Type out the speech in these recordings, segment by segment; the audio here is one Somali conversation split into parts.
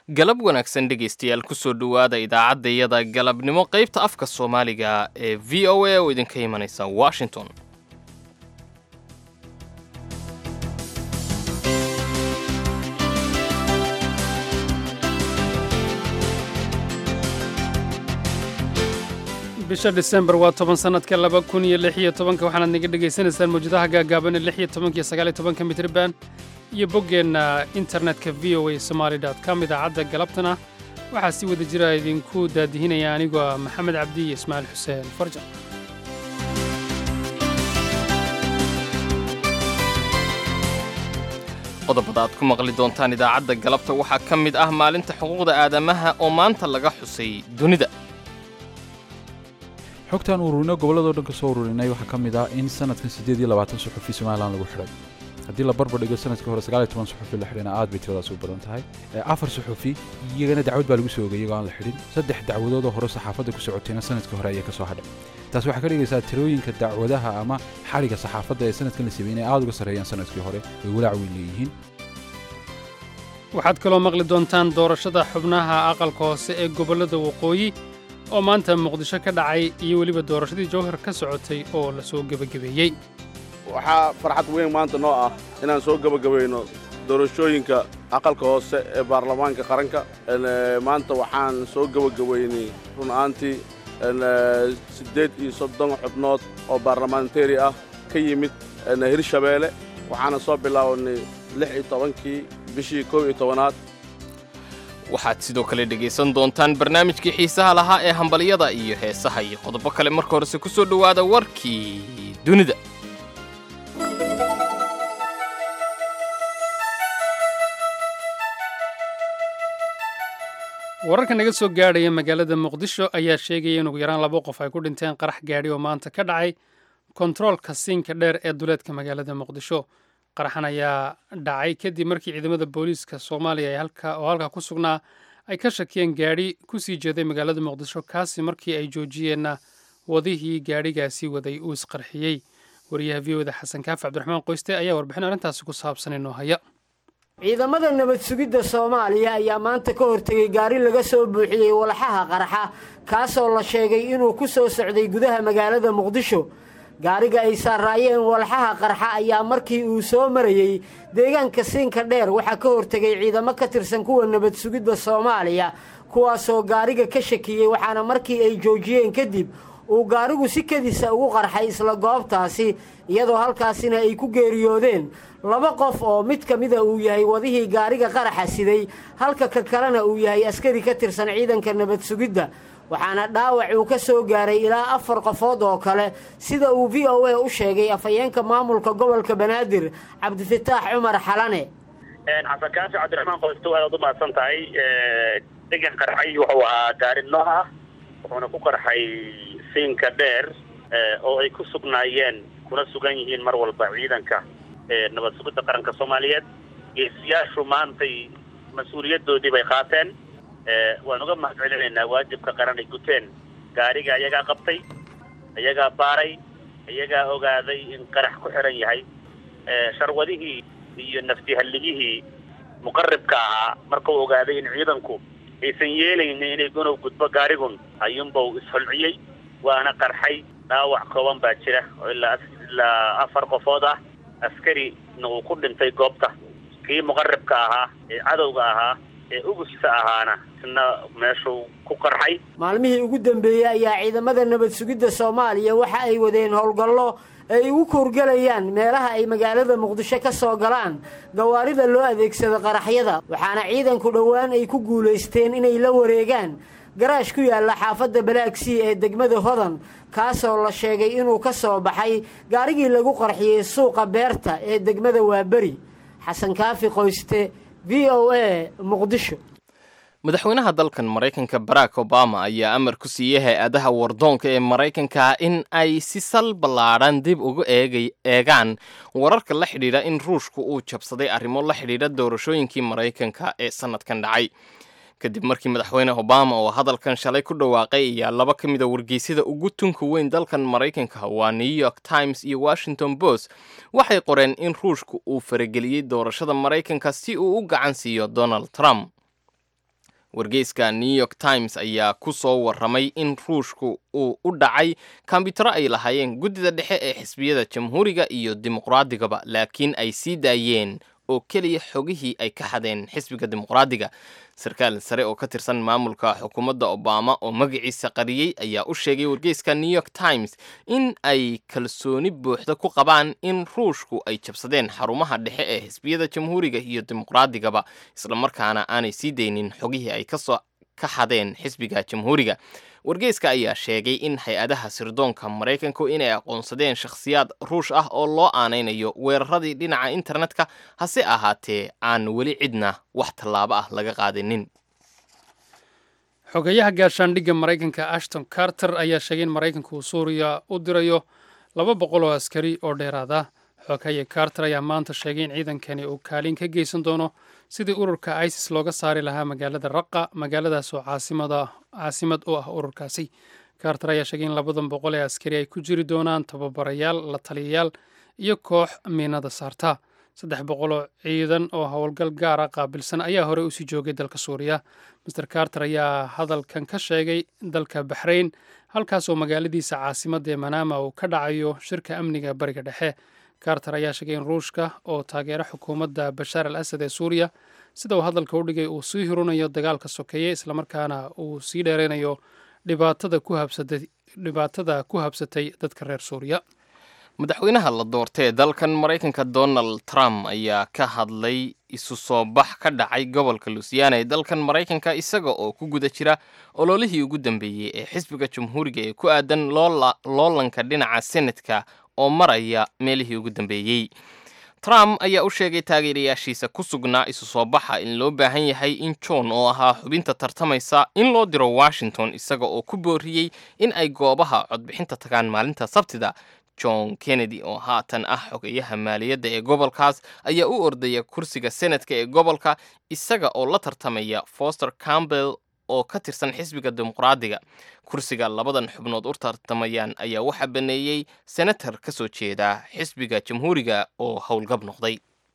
galab wanaagsan dhegaystayaal kusoo dhowaada idaacaddayada galabnimo qaybta afka soomaaliga ee v o a oo idinka imanaysa washington bisha disembar waa toban sannadka laba kun iyo lix iyo tobanka waxaanaad naga dhegaysanaysaan mawjadaha gaagaaban ee lix iyo tobanka iyo sagaal iyo tobanka mitriban iyo boggeenna internetka v o a somaali dot com idaacadda galabtana waxaa si wada jira idinku daadihinaya anigoo ah maxamed cabdi iyo ismaaciil xuseen farjan qodobada aad ku maqli doontaan idaacadda galabta waxaa ka mid ah maalinta xuquuqda aadamaha oo maanta laga xusay dunida xogtaan ururinay gobolladoo dhan ka soo ururinay waxaa ka mid ah in sanadkan siddeed iyo labaatan suxufi somalilan lagu xidhay haddii la barbar dhigo sanadkii hore sagaal iyo toban suxufi la xidhina aad bay tiradaas u badan tahay afar suxufi iyagana dacwad baa lagu soo ogay iyagoo aan la xidhin saddex dacwadoodoo hore saxaafadda ku socotayna sanadkii hore ayaa ka soo hadhay taas waxaa ka dhigaysaa tirooyinka dacwadaha ama xadhigga saxaafadda ee sanadkan la sameeyey inay aad uga sarreeyaan sanadkii hore way walaac weyn leeyihiin waxaad kaloo maqli doontaan doorashada xubnaha aqalka hoose ee gobollada waqooyi oo maanta muqdisho ka dhacay iyo weliba doorashadii jawhar ka socotay oo la soo gebagabeeyey waxaa farxad weyn maanta noo ah inaan soo gebagabayno doorashooyinka aqalka hoose ee baarlamaanka qaranka maanta waxaan soo gebagabaynay run ahaantii siddeed iyo soddon xubnood oo baarlamentari ah ka yimid hirshabeelle waxaana soo bilaabanay lix iyo tobankii bishii kow iyo tobanaad waxaad sidoo kale dhegaysan doontaan barnaamijkii xiisaha lahaa ee hambalyada iyo heesaha iyo qodobo kale marka horese ku soo dhowaada warkii dunida wararka naga soo gaadhaya magaalada muqdisho ayaa sheegaya in ugu yaraan laba qof ay ku dhinteen qarax gaadhi oo maanta ka dhacay kontaroolka siinka dheer ee duleedka magaalada muqdisho qaraxan ayaa dhacay kadib markii ciidamada booliiska soomaaliya oo halkaa ku sugnaa ay ka shakiyeen gaadhi ku sii jeeday magaalada muqdisho kaasi markii ay joojiyeenna wadihii gaadhigaasi waday uu isqarxiyey wariyaha v oda xasan kaafi cabdiraxmaan qoyste ayaa warbixin arrintaasi ku saabsan inoo haya ciidamada nabad sugidda soomaaliya ayaa maanta ka hortegay gaari laga soo buuxiyey walxaha qaraxa kaasoo la sheegay inuu ku soo socday gudaha magaalada muqdisho gaariga ay saaraayeen walxaha qarxa ayaa markii uu soo marayey deegaanka siinka dheer waxaa ka hortegay ciidamo ka tirsan kuwa nabad sugidda soomaaliya kuwaasoo gaariga ka shakiyey waxaana markii ay joojiyeen kadib uu gaarigu si kedisa ugu qarxay isla goobtaasi iyadoo halkaasina ay ku geeriyoodeen laba qof oo mid ka mida uu yahay wadihii gaariga qaraxa siday halka ka kalena uu yahay askari ka tirsan ciidanka nabad sugidda waxaana dhaawac uu ka soo gaaray ilaa afar qofood oo kale sida uu v o a u sheegay afhayeenka maamulka gobolka banaadir cabdifataax cumar xalane xasan kaafi cabdiraxmaan qoysto aad u mahadsan tahay degan qarxay wuxuu ahaa gaari nooc ah wuxuuna ku qarxay siinka dheer oo ay ku sugnaayeen kuna sugan yihiin mar walba ciidanka nabad sugidda qaranka soomaaliyeed geesiyaashu maantay mas-uuliyaddoodii bay qaateen waan uga mahad celinaynaa waajibka qaran ay guteen gaariga ayagaa qabtay ayagaa baaray ayagaa ogaaday in qarax ku xiran yahay sharwadihii iyo naftihalligihii muqaribka ahaa markuu ogaaday in ciidanku aysan yeelaynin inay gunow gudbo gaarigun ayuunbau isholciyey waana qarxay dhaawac kooban baa jira oo ilaa ilaa afar qofood ah askarina uu ku dhintay goobta kii muqaribka ahaa ee cadowga ahaa ee ugusta ahaana isna meeshuu ku qarxay maalmihii ugu dambeeyey ayaa ciidamada nabad sugidda soomaaliya waxa ay wadeen howlgallo ay ugu koorgelayaan meelaha ay magaalada muqdisho ka soo galaan gawaarida loo adeegsado qaraxyada waxaana ciidanku dhowaan ay ku guulaysteen inay la wareegaan garaash ku yaalla xaafadda balaagsii ee degmada hodan kaasoo la sheegay inuu ka soo baxay gaarigii lagu qarxiyey suuqa beerta ee degmada waaberi xasan kaafi qoyste v o a muqdisho madaxweynaha dalkan maraykanka barack obama ayaa amar ku siiyey hay-adaha wardoonka ee maraykanka in ay si sal ballaadhan dib uga eegaan wararka la xidhiidha in ruushku uu jabsaday arrimo la xidhiidha doorashooyinkii maraykanka ee sannadkan dhacay kadib markii madaxweyne obama oo hadalkan shalay ku dhawaaqay ayaa laba ka mid a wargeysyada ugu tunka weyn dalkan maraykanka waa new york times iyo washington post waxay qoreen in ruushku uu farageliyey doorashada maraykanka si uu u gacan siiyo donald trump wargeyska new york times ayaa ku soo warramay in ruushku uu u dhacay kombiyuutaro ay lahaayeen guddida dhexe ee xisbiyada jamhuuriga iyo dimuqraadigaba laakiin ay sii daayeen oo keliya xogihii ay ka xadeen xisbiga dimuqraadiga sarkaal sare oo ka tirsan maamulka xukuumadda obama oo magaciisa qariyey ayaa u sheegay wargeyska new york times in ay kalsooni buuxda ku qabaan in ruushku ay jabsadeen xarumaha dhexe ee xisbiyada jamhuuriga iyo dimuqraadigaba islamarkaana aanay sii daynin xogihii ay kasoo ka xadeen xisbiga jamhuuriga wargeyska ayaa sheegay in hay-adaha sirdoonka maraykanku inay aqoonsadeen shakhsiyaad ruush ah oo loo aanaynayo weeraradii dhinaca internetka hase ahaatee aan weli cidna wax tallaabo ah laga qaadanin xogeyaha gaashaandhigga maraykanka ashton carter ayaa sheegay in maraykanku uu suuriya u dirayo laba boqol oo askari oo dheeraad ah xogeya carter ayaa maanta sheegay in ciidankani uu kaalin ka geysan doono sidii ururka isis looga saari lahaa magaalada raqa magaaladaas oo caasimad u ah ururkaasi carter ayaa sheegay in labadan boqol ee askari ay ku jiri doonaan tababarayaal la taliyayaal iyo koox miinada saarta saddex boqol oo ciidan oo howlgal gaara qaabilsan ayaa horey usii joogay dalka suuriya master carter ayaa hadalkan ka sheegay dalka baxrayn halkaasoo magaaladiisa caasimadda ee manama uu ka dhacayo shirka amniga bariga dhexe carter ayaa sheegay in ruushka oo taageera xukuumadda bashaar al asad ee suuriya sida uu hadalka u dhigay uu sii hurinayo dagaalka sokeeye islamarkaana uu sii dheeraynayo dhibaatada ku habsatay dadka reer suuriya madaxweynaha la doortay ee dalkan maraykanka donald trump ayaa ka hadlay isu soo bax ka dhacay gobolka lusiana ee dalkan maraykanka isaga oo ku guda jira ololihii ugu dambeeyey ee xisbiga jamhuuriga ee ku aadan loolanka dhinaca senatka oo maraya meelihii ugu dambeeyey trump ayaa u sheegay taageerayaashiisa ku sugnaa isu soo baxa in loo baahan yahay in john oo ahaa xubinta tartamaysa in loo diro washington isaga oo ku booriyey in ay goobaha codbixinta tagaan maalinta sabtida john kennedy oo haatan ah xogeyaha maaliyadda ee gobolkaas ayaa u ordaya kursiga senatka ee gobolka isaga oo la tartamaya foster campbell oo ka tirsan xisbiga dimuqraadiga kursiga labadan xubnood u tartamayaan ayaa waxaa baneeyey senatar ka soo jeeda xisbiga jamhuuriga oo howlgab noqday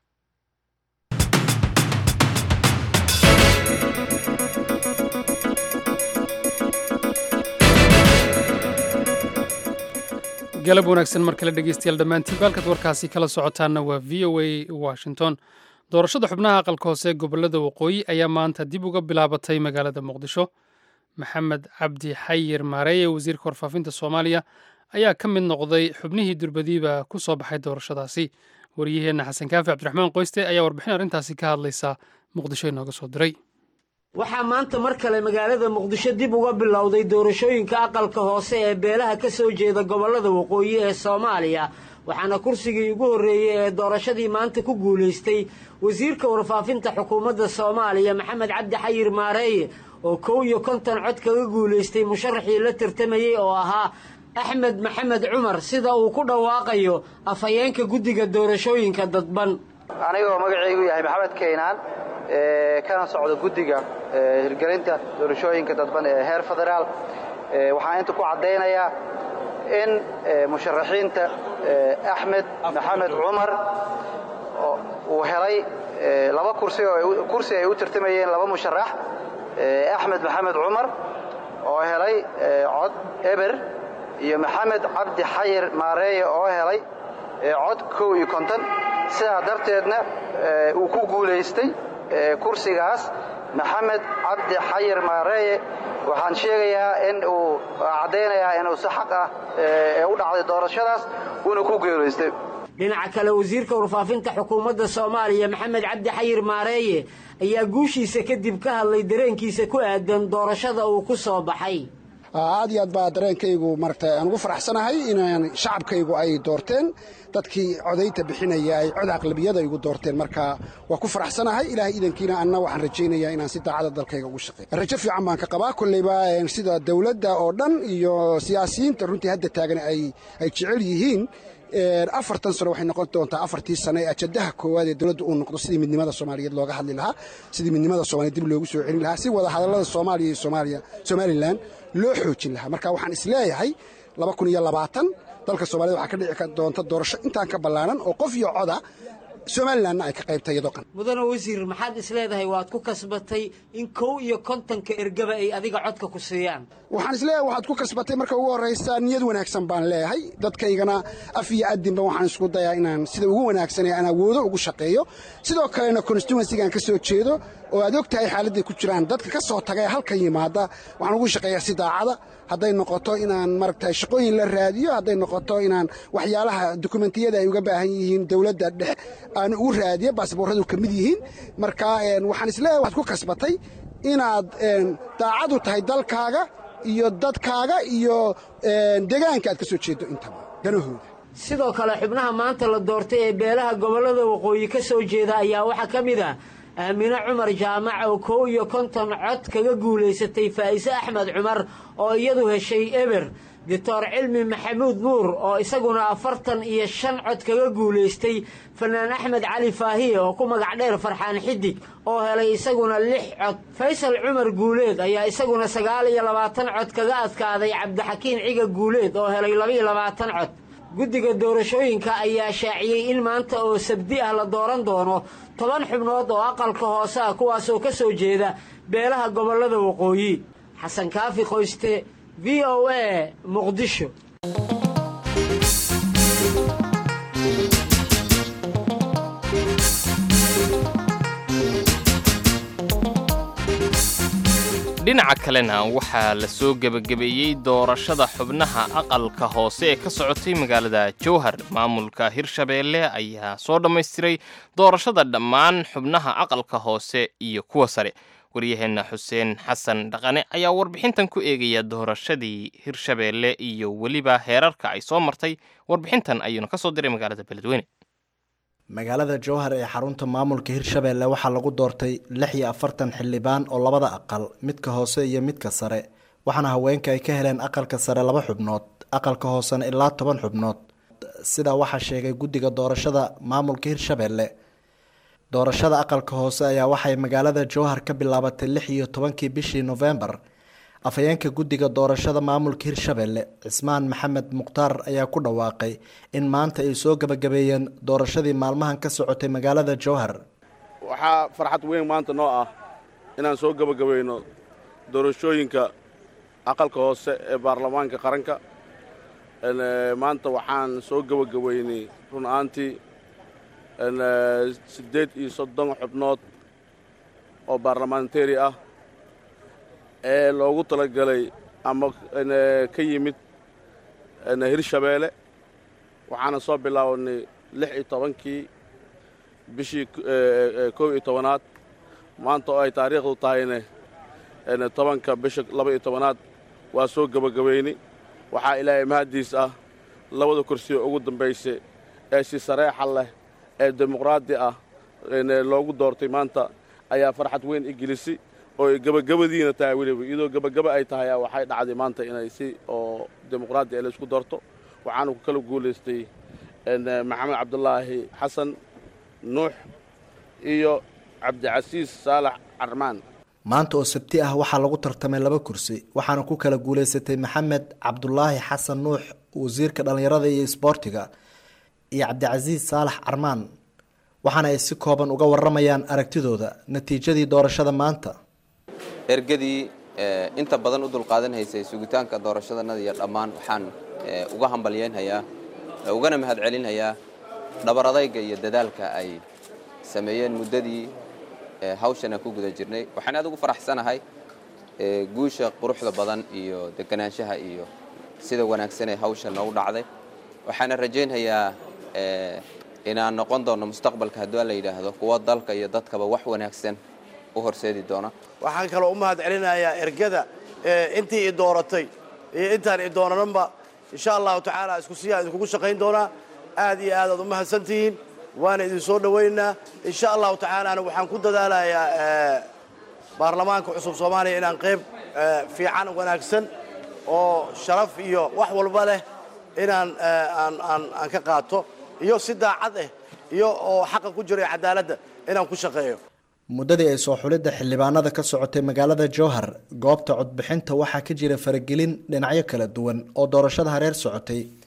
galab wanaagsan mar kale dhegeystayaal dhammaantiin baalkaad warkaasi kala socotaanna waa v o a washington doorashada xubnaha aqalka hoose ee gobolada waqooyi ayaa maanta dib uga bilaabatay magaalada muqdisho maxamed cabdi xayir maareeye wasiirka warfaafinta soomaaliya ayaa ka mid noqday xubnihii durbadiiba ku soo baxay doorashadaasi waryaheenna xasan kaafi cabdiraxmaan qoyste ayaa warbixin arrintaasi ka hadlaysa muqdisho inooga soo diray waxaa maanta mar kale magaalada muqdisho dib uga bilowday doorashooyinka aqalka hoose ee beelaha ka soo jeeda gobollada waqooyi ee soomaaliya waxaana kursigii ugu horreeyey ee doorashadii maanta ku guulaystay wasiirka warfaafinta xukuumadda soomaaliya maxamed cabdi xayir maareeye oo kow iyo konton cod kaga guulaystay musharaxii la tartamayey oo ahaa axmed maxamed cumar sida uu ku dhawaaqayo afhayeenka guddiga doorashooyinka dadban anigoo magacaygu yahay maxamed keynaan kana socda guddiga hirgelinta doorashooyinka dadban ee heer federaal waxaan inta ku caddaynayaa in musharaxiinta axmed maxamed cumar uu helay laba kursi oo kursi ay u tartamayeen laba musharax axmed maxamed cumar oo helay cod eber iyo maxamed cabdi xayir maareeye oo helay cod kow iyo konton sidaa darteedna uu ku guulaystay kursigaas maxamed cabdi xayir maareeye waxaan sheegayaa in uu caddaynayaa inuu si xaq ah ee u dhacday doorashadaas uuna ku geelaystay dhinaca kale wasiirka warfaafinta xukuumadda soomaaliya maxamed cabdi xayir maareeye ayaa guushiisa kadib ka hadlay dareenkiisa ku aadan doorashada uu ku soo baxay aad iyo aad baa dareenkaygu maragtay aan ugu faraxsanahay inaan shacabkaygu ay doorteen dadkii codaynta bixinaya ay cod aqlabiyada igu doorteen marka waa ku faraxsanahay ilaahay idankiina anna waxaan rajaynayaa inaan si daacada dalkayga ugu shaqeey rajo fiican baan ka qabaa kolleyba sida dawladda oo dhan iyo siyaasiyiinta runtii hadda taagan ay jecel yihiin afartan sano waxay noqon doontaa afartii sano ee ajadaha koowaad ee dowladda uu noqdo sidii midnimada soomaaliyeed looga hadli lahaa sidii midnimada soomaliyeed dib loogu soo celin lahaa si wada hadallada soomaaliya iyo soomaaliya somalilan loo xoojin lahaa marka waxaan isleeyahay dalka soomaaliyed waxaa ka dhici doonta doorasho intaan ka ballaanan oo qof iyo coda somalilanna ay ka qaybta iyadoo qan mudane wasiir maxaad isleedahay waad ku kasbatay in kow iyo kontonka ergaba ay adiga codka ku siiyaan waxaan isleeyahay waxaad ku kasbatay marka ugu horraysa niyad wanaagsan baan leeyahay dadkaygana af iyo addinba waxaan isku dayaa inaan sida ugu wanaagsan ee aan awoodo ugu shaqeeyo sidoo kalena constituensigaan ka soo jeedo oo aad og tahay xaaladday ku jiraan dadka ka soo taga ee halkan yimaada waxaan ugu shaqeeyaa si daacada hadday noqoto inaan maaragtay shaqooyin la raadiyo hadday noqoto inaan waxyaalaha dokumentiyada ay uga baahan yihiin dowladda dhex aan ugu raadiyo baasboorradu ka mid yihiin marka waxaan isleeyahay waxaad ku kasbatay inaad daacadu tahay dalkaaga iyo dadkaaga iyo deegaanka aad ka soo jeedo intaba danahooda sidoo kale xubnaha maanta la doortay ee beelaha gobollada waqooyi ka soo jeeda ayaa waxaa ka mid ah aamine cumar jaamac oo kow iyo konton cod kaga guulaysatay faa'ise axmed cumar oo iyadu heshay eber doctor cilmi maxamuud nuur oo isaguna afartan iyo shan cod kaga guulaystay fanaan axmed cali faahiye oo ku magac dheer farxaan xidig oo helay isaguna lix cod faysal cumar guuleed ayaa isaguna sagaal iyo labaatan cod kaga adkaaday cabdixakiin ciga guuleed oo helay labaiyo labaatan cod guddiga doorashooyinka ayaa shaaciyey in maanta oo sabdi ah la dooran doono toban xubnood oo aqalka hoose ah kuwaasoo ka soo jeeda beelaha gobollada waqooyi xasan kaafi qoyste v o a muqdisho dhinaca kalena waxaa la soo gebagabeeyey doorashada xubnaha aqalka hoose ee ka socotay magaalada jowhar maamulka hirshabeelle ayaa soo dhammaystiray doorashada dhammaan xubnaha aqalka hoose iyo kuwa sare waryaheenna xuseen xasan dhaqane ayaa warbixintan ku eegaya doorashadii hirshabeelle iyo weliba heerarka ay soo martay warbixintan ayuuna ka soo diray magaalada beledweyne magaalada jowhar ee xarunta maamulka hirshabeelle waxaa lagu doortay lix iyo afartan xildhibaan oo labada aqal midka hoose iyo midka sare waxaana haweenka ay ka heleen aqalka sare laba xubnood aqalka hoosena ilaa toban xubnood sidaa waxaa sheegay guddiga doorashada maamulka hirshabeelle doorashada aqalka hoose ayaa waxay magaalada jowhar ka bilaabatay lix iyo tobankii bishii nofembar afhayeenka guddiga doorashada maamulka hirshabeelle cismaan maxamed mukhtaar ayaa ku dhawaaqay in maanta ay soo gebagabeeyeen doorashadii maalmahan ka socotay magaalada jowhar waxaa farxad weyn maanta noo ah inaan soo gebagabayno doorashooyinka aqalka hoose ee baarlamaanka qaranka maanta waxaan soo gebagabaynay run ahaantii siddeed iyo soddon xubnood oo baarlamentari ah ee loogu talagalay ama ka yimid hirshabeelle waxaana soo bilaabanay lix iyo tobankii bishii kow iyo tobanaad maanta oo ay taariikhdu tahayne tobanka bisha laba iyo tobanaad waa soo gebagabaynay waxaa ilaahay mahaddiis ah labada kursiyo ugu dambaysa ee si sareexa leh ee dimuqraadi ah loogu doortay maanta ayaa farxad weyn i gelisi oo gebagabadiina tahay weliba iyadoo gebagaba ay tahay waxay dhacday maanta inay si oo dimuqraadi ee laysku doorto waxaana ku kala guulaystay maxamed cabdulaahi xasan nuux iyo cabdicasiis saalax carmaan maanta oo sabti ah waxaa lagu tartamay laba kursi waxaana ku kala guulaysatay maxamed cabdulaahi xasan nuux wasiirka dhallinyarada iyo isboortiga iyo cabdicasiis saalax carmaan waxaana ay si kooban uga waramayaan aragtidooda natiijadii doorashada maanta ergadii inta badan u dulqaadanhaysay sugitaanka doorashadanada iyo dhammaan waxaan uga hambalyeynhayaa ugana mahadcelinhayaa dhabar adayga iyo dadaalka ay sameeyeen muddadii hawshana ku guda jirnay waxaan aad ugu faraxsanahay guusha quruxda badan iyo deganaanshaha iyo sida wanaagsan ee hawsha noogu dhacday waxaana rajaynhayaa inaan noqon doono mustaqbalka haddii la yidhaahdo kuwa dalka iyo dadkaba wax wanaagsan u horseedi doona waxaan kaloo u mahad celinayaa ergada intii i dooratay iyo intaan i doonananba insha allahu tacaala isku siyaan idinkugu shaqayn doonaa aad iyo aad aad u mahadsantihiin waana idin soo dhowaynaynaa insha allahu tacaalaana waxaan ku dadaalayaa baarlamaanka cusub soomaaliya inaan qayb fiican wanaagsan oo sharaf iyo wax walba leh inaan aan ka qaato iyo si daacad ah iyo oo xaqa ku jira cadaaladda inaan ku shaqeeyo muddadii ay soo xulidda xildhibaanada ka socotay magaalada jowhar goobta codbixinta waxaa ka jira faragelin dhinacyo kala duwan oo doorashada hareer socotay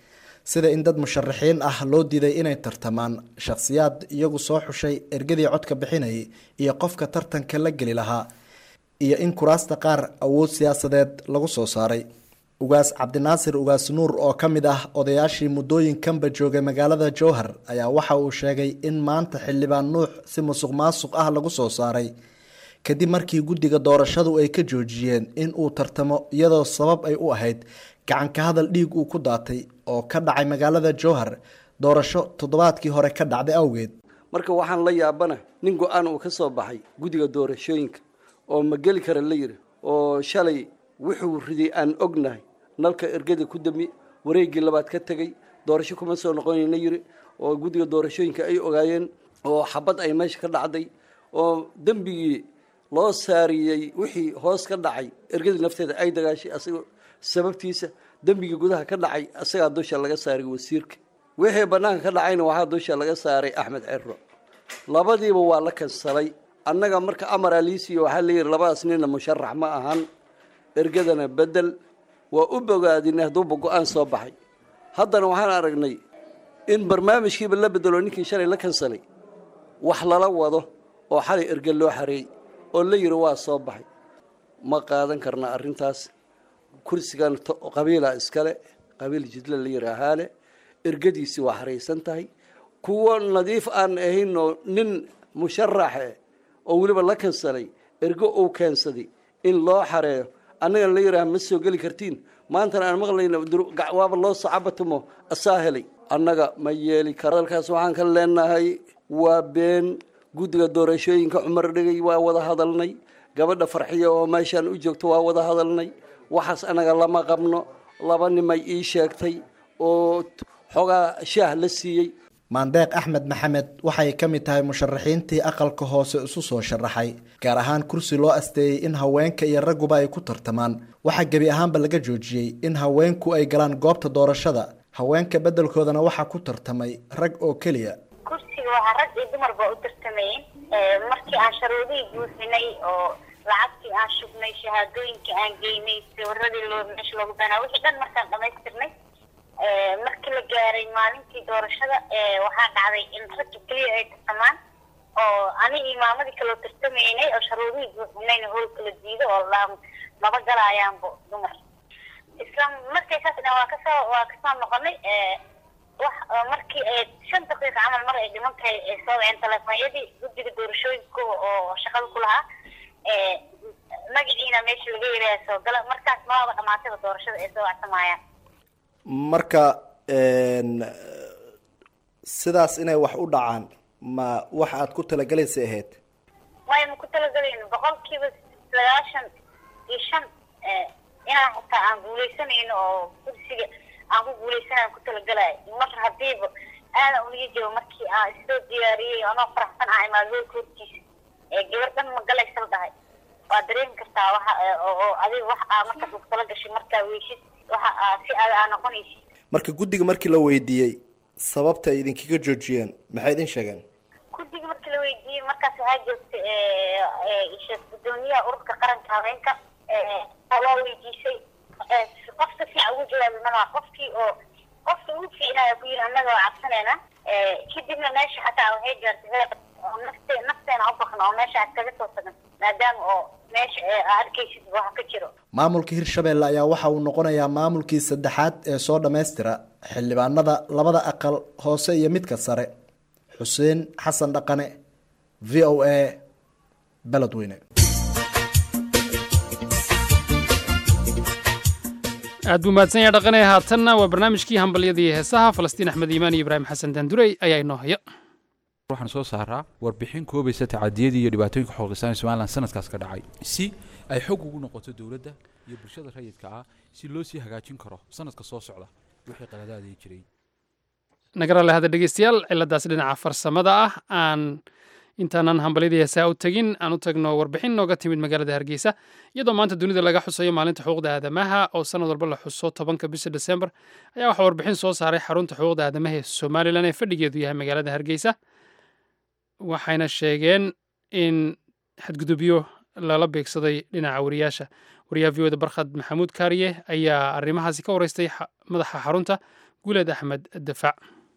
sida in dad musharaxiin ah loo diiday inay tartamaan shakhsiyaad iyagu soo xushay ergadii codka bixinayay iyo qofka tartanka la geli lahaa iyo in kuraasta qaar awood siyaasadeed lagu soo saaray ugaas cabdinaasir ugaas nuur oo ka mid ah odayaashii muddooyinkanba joogay magaalada jowhar ayaa waxa uu sheegay in maanta xildhibaan nuux si musuq maasuq ah lagu soo saaray kadib markii guddiga doorashadu ay ka joojiyeen in uu tartamo iyadoo sabab ay u ahayd gacanka hadal dhiig uu ku daatay oo ka dhacay magaalada jowhar doorasho toddobaadkii hore ka dhacday awgeed marka waxaan la yaabana nin go-aan uu ka soo baxay guddiga doorashooyinka oo ma geli kara la yidhi oo shalay wuxuu riday aan ognahay nalka ergada ku dami wareeggii labaad ka tegey doorasho kuma soo noqonayna yidhi oo guddiga doorashooyinka ay ogaayeen oo xabad ay meesha ka dhacday oo dembigii loo saariyey wixii hoos ka dhacay ergadii nafteeda ay dagaashay asagoo sababtiisa dembigii gudaha ka dhacay asagaa dusha laga saaray wasiirka wixii bannaanka ka dhacayna waxaa dusha laga saaray axmed cero labadiiba waa la kansalay annaga marka amar aliisiyo waxaa layidhi labadaas nina musharax ma ahan ergadana bedel waa u bogaadinay hadduuba go-aan soo baxay haddana waxaan aragnay in barnaamijkiiba la bedelo ninkii shalay la kansalay wax lala wado oo xalay erge loo xareeyey oo la yidhi waa soo baxay ma qaadan karna arrintaas kursigan qabiila iskale qabiil jidle la yidhaahaale ergadiisii waa xaraysan tahay kuwo nadiif aan ahaynoo nin musharaxe oo weliba la kansalay ergo uu keensaday in loo xareeyo annagana la yidhaaha ma soo geli kartiin maantana aan maqlayna waaba loo sacabatumo asaa helay annaga ma yeeli karo dalkaas waxaan ka leenahay waa been guddiga doorashooyinka cumar dhigay waa wada hadalnay gabadha farxiya oo meeshaan u joogto waa wada hadalnay waxaas annaga lama qabno laba nimay ii sheegtay oo xoogaa shaah la siiyey maandeeq axmed maxamed waxay ka mid tahay musharaxiintii aqalka hoose isu soo sharaxay gaar ahaan kursi loo asteeyey in haweenka iyo ragguba ay ku tartamaan waxaa gebi ahaanba laga joojiyey in haweenku ay galaan goobta doorashada haweenka beddelkoodana waxaa ku tartamay rag oo keliya kursiga waxaa rag iyo dumarba u tartamayeen markii aan sharuudihii buuxinay oo lacagtii aan shubnay shahaadooyinkii aan geynay sawiradii loo meesha loogu banaa wixii dhan markaan dhamaystirnay markii la gaaray maalintii doorashada waxaa dhacday in ragga keliya ay tartamaan oo anigii maamadii kaloo tartamaynay oo sharuudihii buuxinayna hool kala diido oo la maba galaayaanbo dumar isla markay saas dhan waa kasoo waa kasoo noqonay wax markii shan daqiiqa camal mar ay dhiman tahay ay soo waceen telefoonyadii guddiga doorashooyinka oo shaqada ku lahaa magaciina meesha laga yiraha soo gala markaas maaba dhamaatayba doorashada ay soo wacsamayaan marka sidaas inay wax u dhacaan ma wax aad ku talagalaysay ahayd maya ma ku talagalayno boqolkiiba sagaashan iyo shan inaan xitaa aan guuleysanayno oo kursiga aan ku guuleysanaan ku talagalayo mar hadiiba aadan uliga jiro markii aan isoo diyaariyey anoo faraxsan ah imaad hoolka hortiisa gabar dhan ma galaysa la dhahay waa dareemi kartaa waxa oo adiga wax aa markaas ku tala gashay markaa weysid waxa aa si aad aa noqonaysid marka guddiga markii la weydiiyey sababta ay idinkaga joojiyeen maxay idin sheegeen guddiga markii la weydiiyey markaas waxaa joogtay sheekh gudoomiyaha ururka qaranka haweenka waa weydiisay qof si fiican ugu jawaabi malaha qofkii oo qofka ugu fiicnaya ku yiri annaga waa cabsanayna kadibna meesha xataa waxay gaartay heer oo nafte nafteena u baqna oo meesha aad kaga soo tagan maadaama oo meesha aa arkaysid waxa ka jiro maamulka hirshabelle ayaa waxa uu noqonayaa maamulkii saddexaad ee soo dhammaystira xildhibaanada labada aqal hoose iyo midka sare xuseen xasan dhaqane v o a beledweyne aad buu mahadsan yahay dhaqanee haatanna waa barnaamijkii hambalyadii heesaha falastiin axmed iimaan iyo ibraahim xasan daandurey ayaa inoo haya waxaan soo saaraa warbixin koobaysa tacadiyadii iyo dhibaatooyinka xoogaysan ee somalilan sanadkaas ka dhacay si ay xog ugu noqoto dowladda iyo bulshada rayidka ah si loo sii hagaajin karo sanadka soo socda wixii qaladaadii jiray nagarale hadda dhegeystayaal ciladaas dhinaca farsamada ah aan intaanan hambalyadii heesaha u tegin aan u tagno warbixin nooga timid magaalada hargeysa iyadoo maanta dunida laga xusayo maalinta xuquuqda aadamaha oo sanad walba la xuso tobanka bisha desembar ayaa waxaa warbixin soo saaray xarunta xuquuqda aadamaha ee somalilan ee fadhigeedu yahay magaalada hargeysa waxayna sheegeen in xadgudubyo lala beegsaday dhinaca wariyaasha wariyaha v oda barkhad maxamuud kaariye ayaa arrimahaasi ka wareystay madaxa xarunta guuleed axmed dafac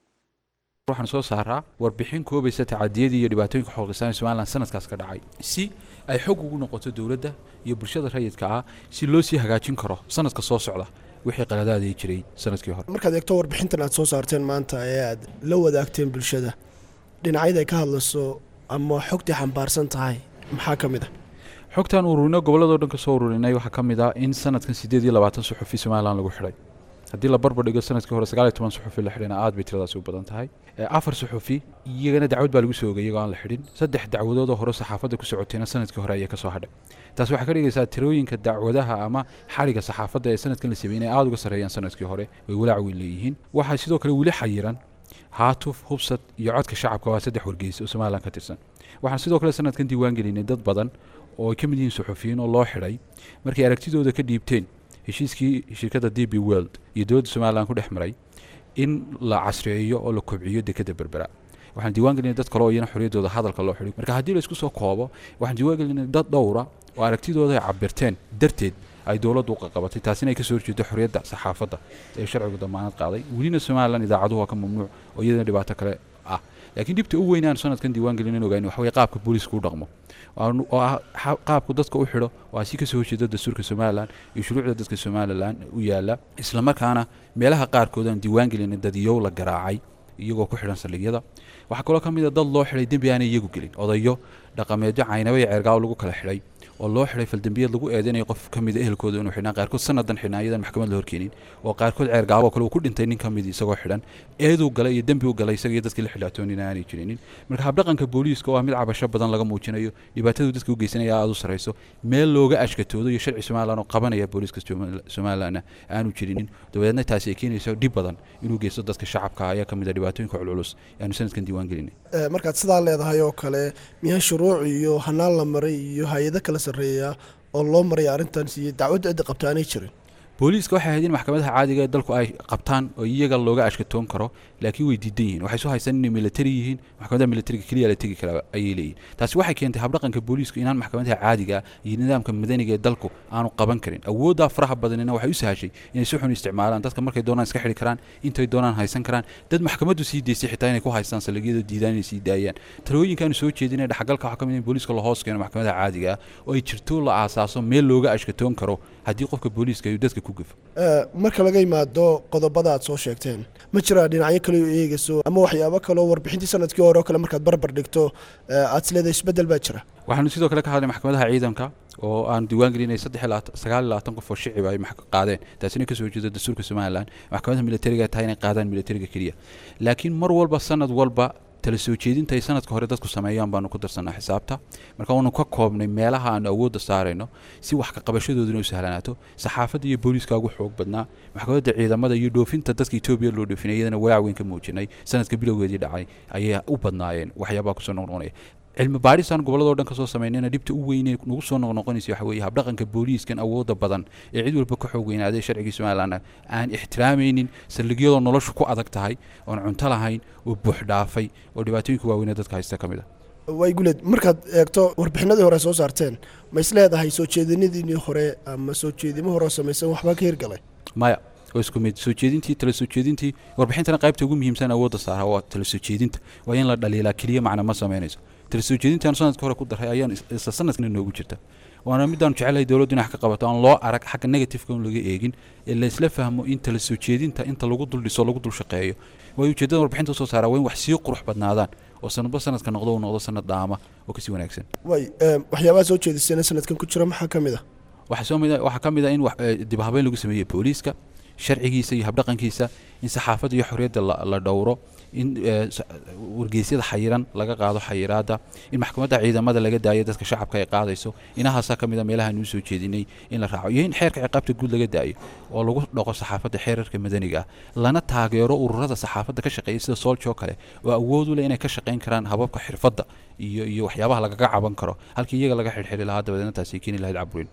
waxaan soo saaraa warbixin koobaysa tacadiyadii iyo dhibaatooyinka xooglisaan ee somalilan sanadkaas ka dhacay si ay xog ugu noqoto dowladda iyo bulshada rayidka ah si loo sii hagaajin karo sanadka soo socda wixii qaladaadii jiray sanadkii hore markaad eegto warbixintan aad soo saarteen maanta ee aad la wadaagteen bulshada dhinacyada ay ka hadlayso ama xogtii xambaarsan tahay maxaa ka mid a xogtaan ururino gobolladoo dhan ka soo ururinay waxaa ka mid ah in sanadkan siddeed iyo labaatan suxufi somalilan lagu xidhay haddii la barbar dhigo sanadkii hore sagaal iyo toban suxufi la xidhina aad bay tiradaasi u badan tahay afar suxufi iyagana dacwad baa lagu soo ogay iyagoo aan la xidhin saddex dacwadoodoo hore saxaafadda ku socotayna sanadkii hore ayaa ka soo hadhay taasi waxay ka dhigaysaa tirooyinka dacwadaha ama xadhiga saxaafadda ee sanadkan la sameeyey inay aada uga sarreeyaan sanadkii hore way walaac weyn leeyihiin waxaa sidoo kale weli xayiran haatuf hubsad iyo codka shacabka waa saddex wargeys oo somalilan ka tirsan waxaan sidoo kale sanadkan diiwaan gelinay dad badan oo ay ka mid yihiin suxufiyiin oo loo xidhay markay aragtidooda ka dhiibteen heshiiskii shirkadda d b world iyo dowladda somalilan ku dhex maray in la casriyeeyo oo la kobciyo dekadda berbera waxaan diiwaan gelinay dad kale oo iyana xorriyaddooda hadalka loo xidhay marka haddii la isku soo koobo waxaan diiwaan gelinay dad dhowra oo aragtidooda ay cabirteen darteed ay dowladdu uqaqabatay taasina ay ka soo horjeedo xorriyadda saxaafadda ee sharcigu damaanad qaaday welina somalilan idaacaduhu waa ka mamnuuc oo iyadana dhibaato kale ah laakiin dhibta u weyn aan sanadkan diiwaan gelin ogayn waxa weye qaabka booliisku u dhaqmo oo ah qaabku dadka u xidho waa si kasoo horjeeda dastuurka somalilan iyo shuruucda dadka somalilan u yaala islamarkaana meelaha qaarkood aan diiwaan gelin dadiyow la garaacay iyagoo ku xidhan saldhigyada waxaa kaloo ka mid a dad loo xidhay dembi aanay iyagu gelin odayo dhaqameedyo caynaba iyo ceergaaw lagu kala xidhay oo loo xidhay faldembiyeed lagu eedeynaya qof ka mida ehelkooda inuu xidhnaa qaarkood sanadan xidhnaa iyadan maxkamad la horkeenin oo qaarkood ceergaabo kale uu ku dhintay nin ka mid isagoo xidhan eeduu galay iyo dembi u galay isaga iyo dadkii la xidhaatoonina aanay jirinin marka habdhaqanka booliiska oo ah mid cabasho badan laga muujinayo dhibaatadu dadka u geysanaya aada u sarayso meel looga ashkatoodo iyo sharci somalilan oo qabanaya booliiska somalilanna aanu jirinin dabadeedna taasi ay keenayso dhib badan inuu geysto dadka shacabka ayaa ka mid a dhibaatooyinka culculus aanu sanadkan diiwaan gelinay markaad sidaa leedahay oo kale miyaa shuruuc iyo hanaan la maray iyo hay-ado kala sarreeya oo loo maraya arrintan iyo dacwadda cidda qabta aanay jirin booliiska waxay ahayd in maxkamadaha caadiga ee dalku ay qabtaan oo iyaga looga ashkatoon karo laakiin way diidan yihiin waxay soo haystaan inay militari yihiin maxkamadaha militariga keliya la tegi kara ayay leeyihin taasi waxay keentay habdhaqanka booliisku inaan maxkamadaha caadiga iyo nidaamka madaniga ee dalku aanu qaban karin awooddaa faraha badanina waxay u sahashay inay si xun isticmaalaan dadka markay doonaan iska xidhi karaan intay doonaan haysan karaan dad maxkamaddu sii deysay xitaa inay ku haystaan saldhigyada diidaan inay sii daayaan talooyinkaanu soo jeedinay dhexgalka waxaa ka mid in booliiska la hoos keeno maxkamadaha caadiga ah oo ay jirto la aasaaso meel looga ashkatoon karo haddii qofka booliiska uu dadka ku gafo marka laga yimaado qodobada aad soo sheegteen ma jiraa dhinacyo kale oo eegayso ama waxyaabo kaleoo warbixintii sanadkii hore oo kale markaad barbar dhigto aad isleedahay isbeddel baa jira waxaanu sidoo kale ka hadlay maxkamadaha ciidanka oo aan diiwaan gelinay saddex sagaal iyo labaatan qof oo shicib ay qaadeen taasina kasoo horjeeda dastuurka somalilan maxkamadaha militariga tahay inay qaadaan militariga keliya laakiin mar walba sanad walba tala soo jeedinta ay sanadka hore dadku sameeyaan baanu ku darsanaa xisaabta marka waanu ka koobnay meelaha aanu awoodda saarayno si wax ka qabashadooduna u sahlanaato saxaafadda iyo booliiska ugu xoog badnaa maxkamadda ciidamada iyo dhoofinta dadka etoobiya loo dhoofinay iyadana walaac weyn ka muujinay sanadka bilowgeedii dhacay ayay u badnaayeen waxyaabaha kusoo noqnoqonaya cilmi baadhisaan gobolladoo dhan ka soo samaynayna dhibta u weynee nagu soo noqnoqonaysa waxa weeye habdhaqanka booliiskan awoodda badan ee cid walba ka xoog weynaaday sharcigii somalilan aan ixtiraamaynin saldhigyadoo noloshu ku adag tahay oon cunto lahayn oo buux dhaafay oo dhibaatooyinka waaweynee dadka haysta ka mid a way guleed markaad eegto warbixinadii hore soo saarteen ma is leedahay soo jeedinadiinii hore ama soo jeedimo hore oo samaysan waxbaa ka hirgalay maya oo isku mid soo jeedintii tala soo jeedintii warbixintana qaybta ugu muhiimsan awoodda saara waa tala soo jeedinta waa in la dhaliilaa keliya macna ma samaynayso tala soo jeedintaan sanadka hore ku daray ayaan isla sanadkana noogu jirta waana midaan jecelahay dowladdu in wax ka qabato aan loo arag xagga negatifeka un laga eegin ee laysla fahmo in tala soo jeedinta inta lagu dul dhiso lagu dul shaqeeyo waayo ujeeddada warbixinta soo saaraa waa in wax sii qurux badnaadaan oo sanadba sanadka noqdo uu noqdo sanad dhaama oo kasii wanaagsan way waxyaabaha soo jeedisayna sanadkan ku jira maxaa ka mid ah waxaa soo mid waxaa ka mid ah in dib habeyn lagu sameeyey booliiska sharcigiisa iyo habdhaqankiisa in saxaafadda iyo xorriyadda la dhowro in wargeysyada xayiran laga qaado xayiraadda in maxkamadda ciidamada laga daayo dadka shacabka ay qaadayso inahaasaa ka mid a meelaha nuu soo jeedinay in la raaco iyo in xeerka ciqaabta guud laga daayo oo lagu dhaqo saxaafadda xeerarka madaniga ah lana taageero ururada saxaafadda ka shaqeeya sida sooljo kale oo awood u leh inay ka shaqayn karaan hababka xirfadda iyo iyo waxyaabaha lagaga caban karo halkii iyaga laga xirxiri lahaa dabadeedna taasi keeni lahayd caburin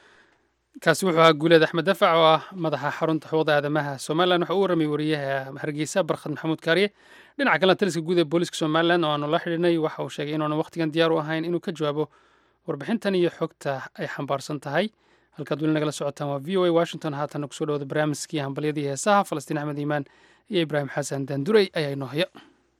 kaasi wuxuu ahaa guuleed axmed dafac oo ah madaxa xarunta xuquuqda aadamaha somalilan waxa uu warramay wariyaha hargeysa barkhad maxamuud kaariye dhinaca kalena taliska guud ee booliiska somalilan oo aanu la xidhinay waxa uu sheegay inuunan wakhtigan diyaar u ahayn inuu ka jawaabo warbixintan iyo xogta ay xambaarsan tahay halkaad weli nagala socotaan waa v o a washington haatanna kusoo dhawada barnaamijkii hambalyadii heesaha falastiin axmed iimaan iyo ibraahim xasan daandurey ayaa inoo haya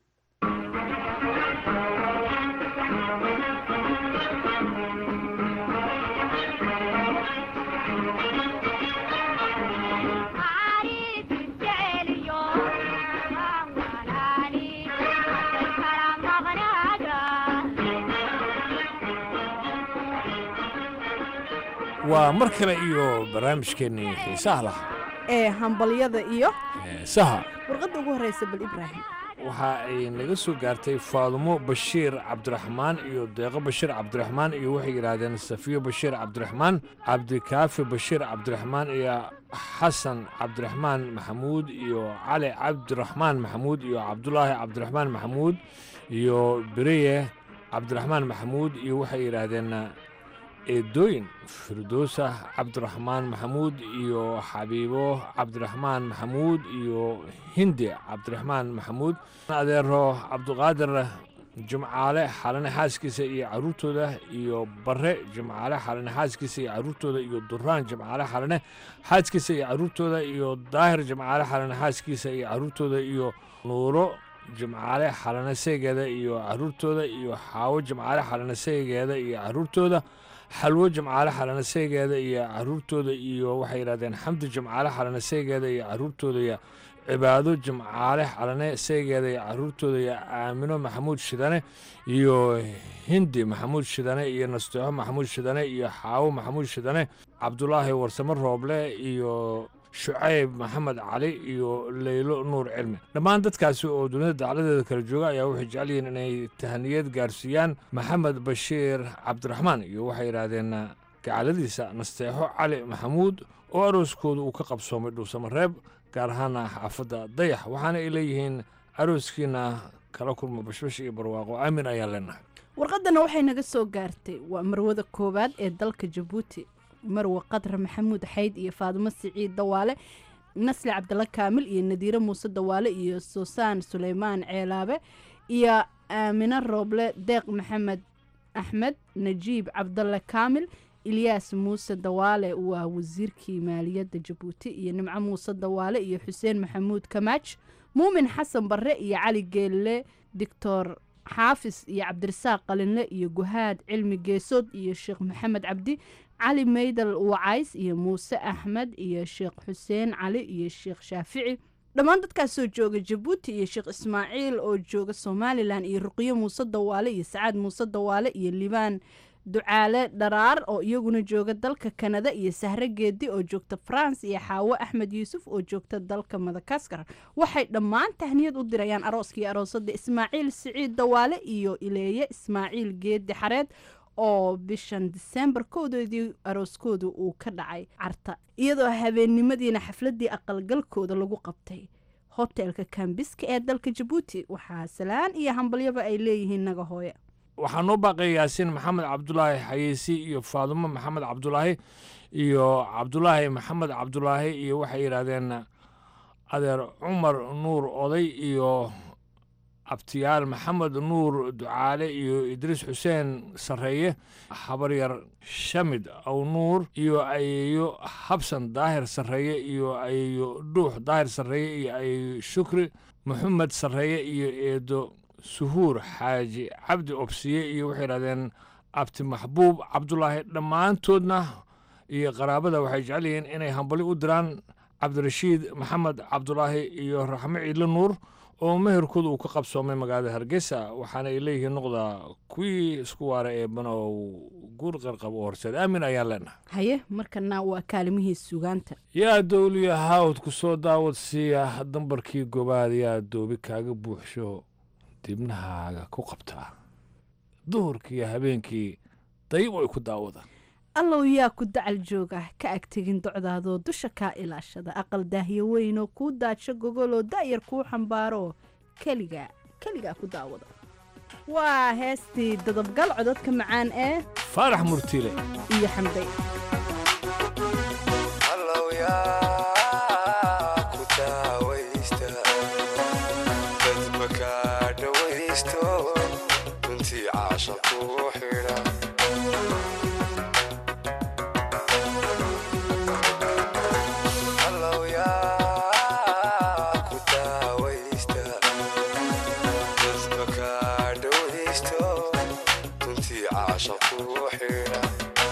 waa mar kale iyo barnaamijkeennii xiisaha lahaa ee hambalyada iyo saha warqadda ugu horreysa bal ibraahim waxa ay naga soo gaartay faadumo bashiir cabdiraxmaan iyo deeqo bashiir cabdiraxmaan iyo waxay yidhaahdeen safiyo bashiir cabdiraxmaan cabdikaafi bashiir cabdiraxmaan iyo xasan cabdiraxmaan maxamuud iyo cali cabdiraxmaan maxamuud iyo cabdulaahi cabdiraxmaan maxamuud iyo bereye cabdiraxmaan maxamuud iyo waxay yidhaahdeen eedooyin firdowsa cabdiraxmaan maxamuud iyo xabiibo cabdiraxmaan maxamuud iyo hindi cabdiraxmaan maxamuud adeero cabduqaadir jimcaale xalane xaaskiisa iyo caruurtooda iyo bare jimcaale xalane xaaskiisa iyo caruurtooda iyo duraan jimcaale xalane xaaskiisa iyo caruurtooda iyo daahir jimcaale xalane xaaskiisa iyo caruurtooda iyo nuuro jimcaale xalane seegeeda iyo caruurtooda iyo xaawo jimcaale xalane seegeeda iyo caruurtooda xalwo jimcaale xalane seegeeda iyo caruurtooda iyo waxay yidhahdeen xamdi jimcaale xalane seegeeda iyo caruurtooda iyo cibaado jimcaale xalane seegeeda iyo caruurtooda iyo aamino maxamuud shidane iyo hindi maxamuud shidane iyo nasteexo maxamuud shidane iyo xaawo maxamuud shidane cabdulaahi warsamo rooble iyo shucayb maxamed cali iyo leylo nuur cilmi dhammaan dadkaasi oo dunida dacladeeda kala jooga ayaa waxay jecel yihiin inay tahaniyad gaarsiiyaan maxamed bashiir cabdiraxmaan iyo waxay yidhaahdeen gacaladiisa nasteexo cali maxamuud oo arooskooda uu ka qabsoomay dhuusamareeb gaar ahaana xaafadda dayax waxaana ay leeyihiin arooskiina kala kulma bashbash iyo barwaaqo aamin ayaan leenahay warqadana waxay naga soo gaartay waa marwada koowaad ee dalka jabuuti marwe qadra maxamuud xayd iyo faadimo siciid dawaale nasli cabdalla kaamil iyo nadiire muuse dawaale iyo suusaan suleymaan ceelaabe iyo aamine rooble deeq maxamed axmed najiib cabdalle kaamil ilyaas muuse dawaale waa wasiirkii maaliyadda jabuuti iyo nimco muuse dawaale iyo xuseen maxamuud kamaaj muumin xasan barre iyo cali geelle doctor xaafis iyo cabdirasaaq qalinle iyo guhaad cilmi geesood iyo sheekh maxamed cabdi cali maydal wacays iyo muuse axmed iyo sheekh xuseen cali iyo sheekh shaafici dhammaan dadkaasoo jooga jabuuti iyo sheekh ismaaciil oo jooga somalilan iyo ruqyo muuse dawaale iyo sacaad muuse dawaale iyo libaan ducaale dharaar oo iyaguna jooga dalka kanada iyo sahre geedi oo joogta france iyo xaawo axmed yuusuf oo joogta dalka madagaskar waxay dhammaan tahniyad u dirayaan arooskii aroosada ismaaciil siciid dawaale iyo ileeye ismaaciil geedi xareed oo bishan disembar kowdoodii arooskooda uu ka dhacay carta iyadoo habeennimadiina xafladii aqalgalkooda lagu qabtay hotelka kambiska ee dalka jabuuti waxaa salaan iyo hambalyaba ay leeyihiin naga hooye waxaa noo baaqay yaasiin maxamed cabdulaahi xayeysi iyo faadumo maxamed cabdulaahi iyo cabdulaahi maxamed cabdulaahi iyo waxay yidhaahdeen adeer cumar nuur oday iyo abtiyaal maxamed nuur ducaale iyo idriis xuseen sarreeye habaryar shamid aw nuur iyo ayeeyo habsan daahir sarreeye iyo ayeeyo dhuux daahir sarreeye iyo ayeeyo shukri maxamed sarreeye iyo eedo suhuur xaaji cabdi obsiye iyo waxay yidhahdeen abti maxbuub cabdulaahi dhammaantoodna iyo qaraabada waxay jecel yihiin inay hambali u diraan cabdirashiid maxamed cabdulaahi iyo raxmo ciidle nuur oo meherkooda uu ka qabsoomay magaalada hargeysa waxaana ay leeyihiin noqda kuwii isku waara ee banow guur qarqab oo horseed aamin ayaan leenahay haye markana waa kaalimihii sugaanta yaa dowliya haawd ku soo daawad siiya dambarkii gobaad yaa doobi kaaga buuxsho dibnahaaga ku qabtaa duhurkiiyo habeenkii dayib ay ku daawadaan allow yaa ku dacal jooga ka agtegin docdaadoo dusha kaa ilaashada aqal daahyo weynoo kuu daadsho gogoloo da'yar kuu xambaaroo keligaa keligaa ku daawada waa heestii dadabgal cododka macaan ee faarax murtiile iyo xamday Hello, yeah. dhegaysto runtii caasha ku xidha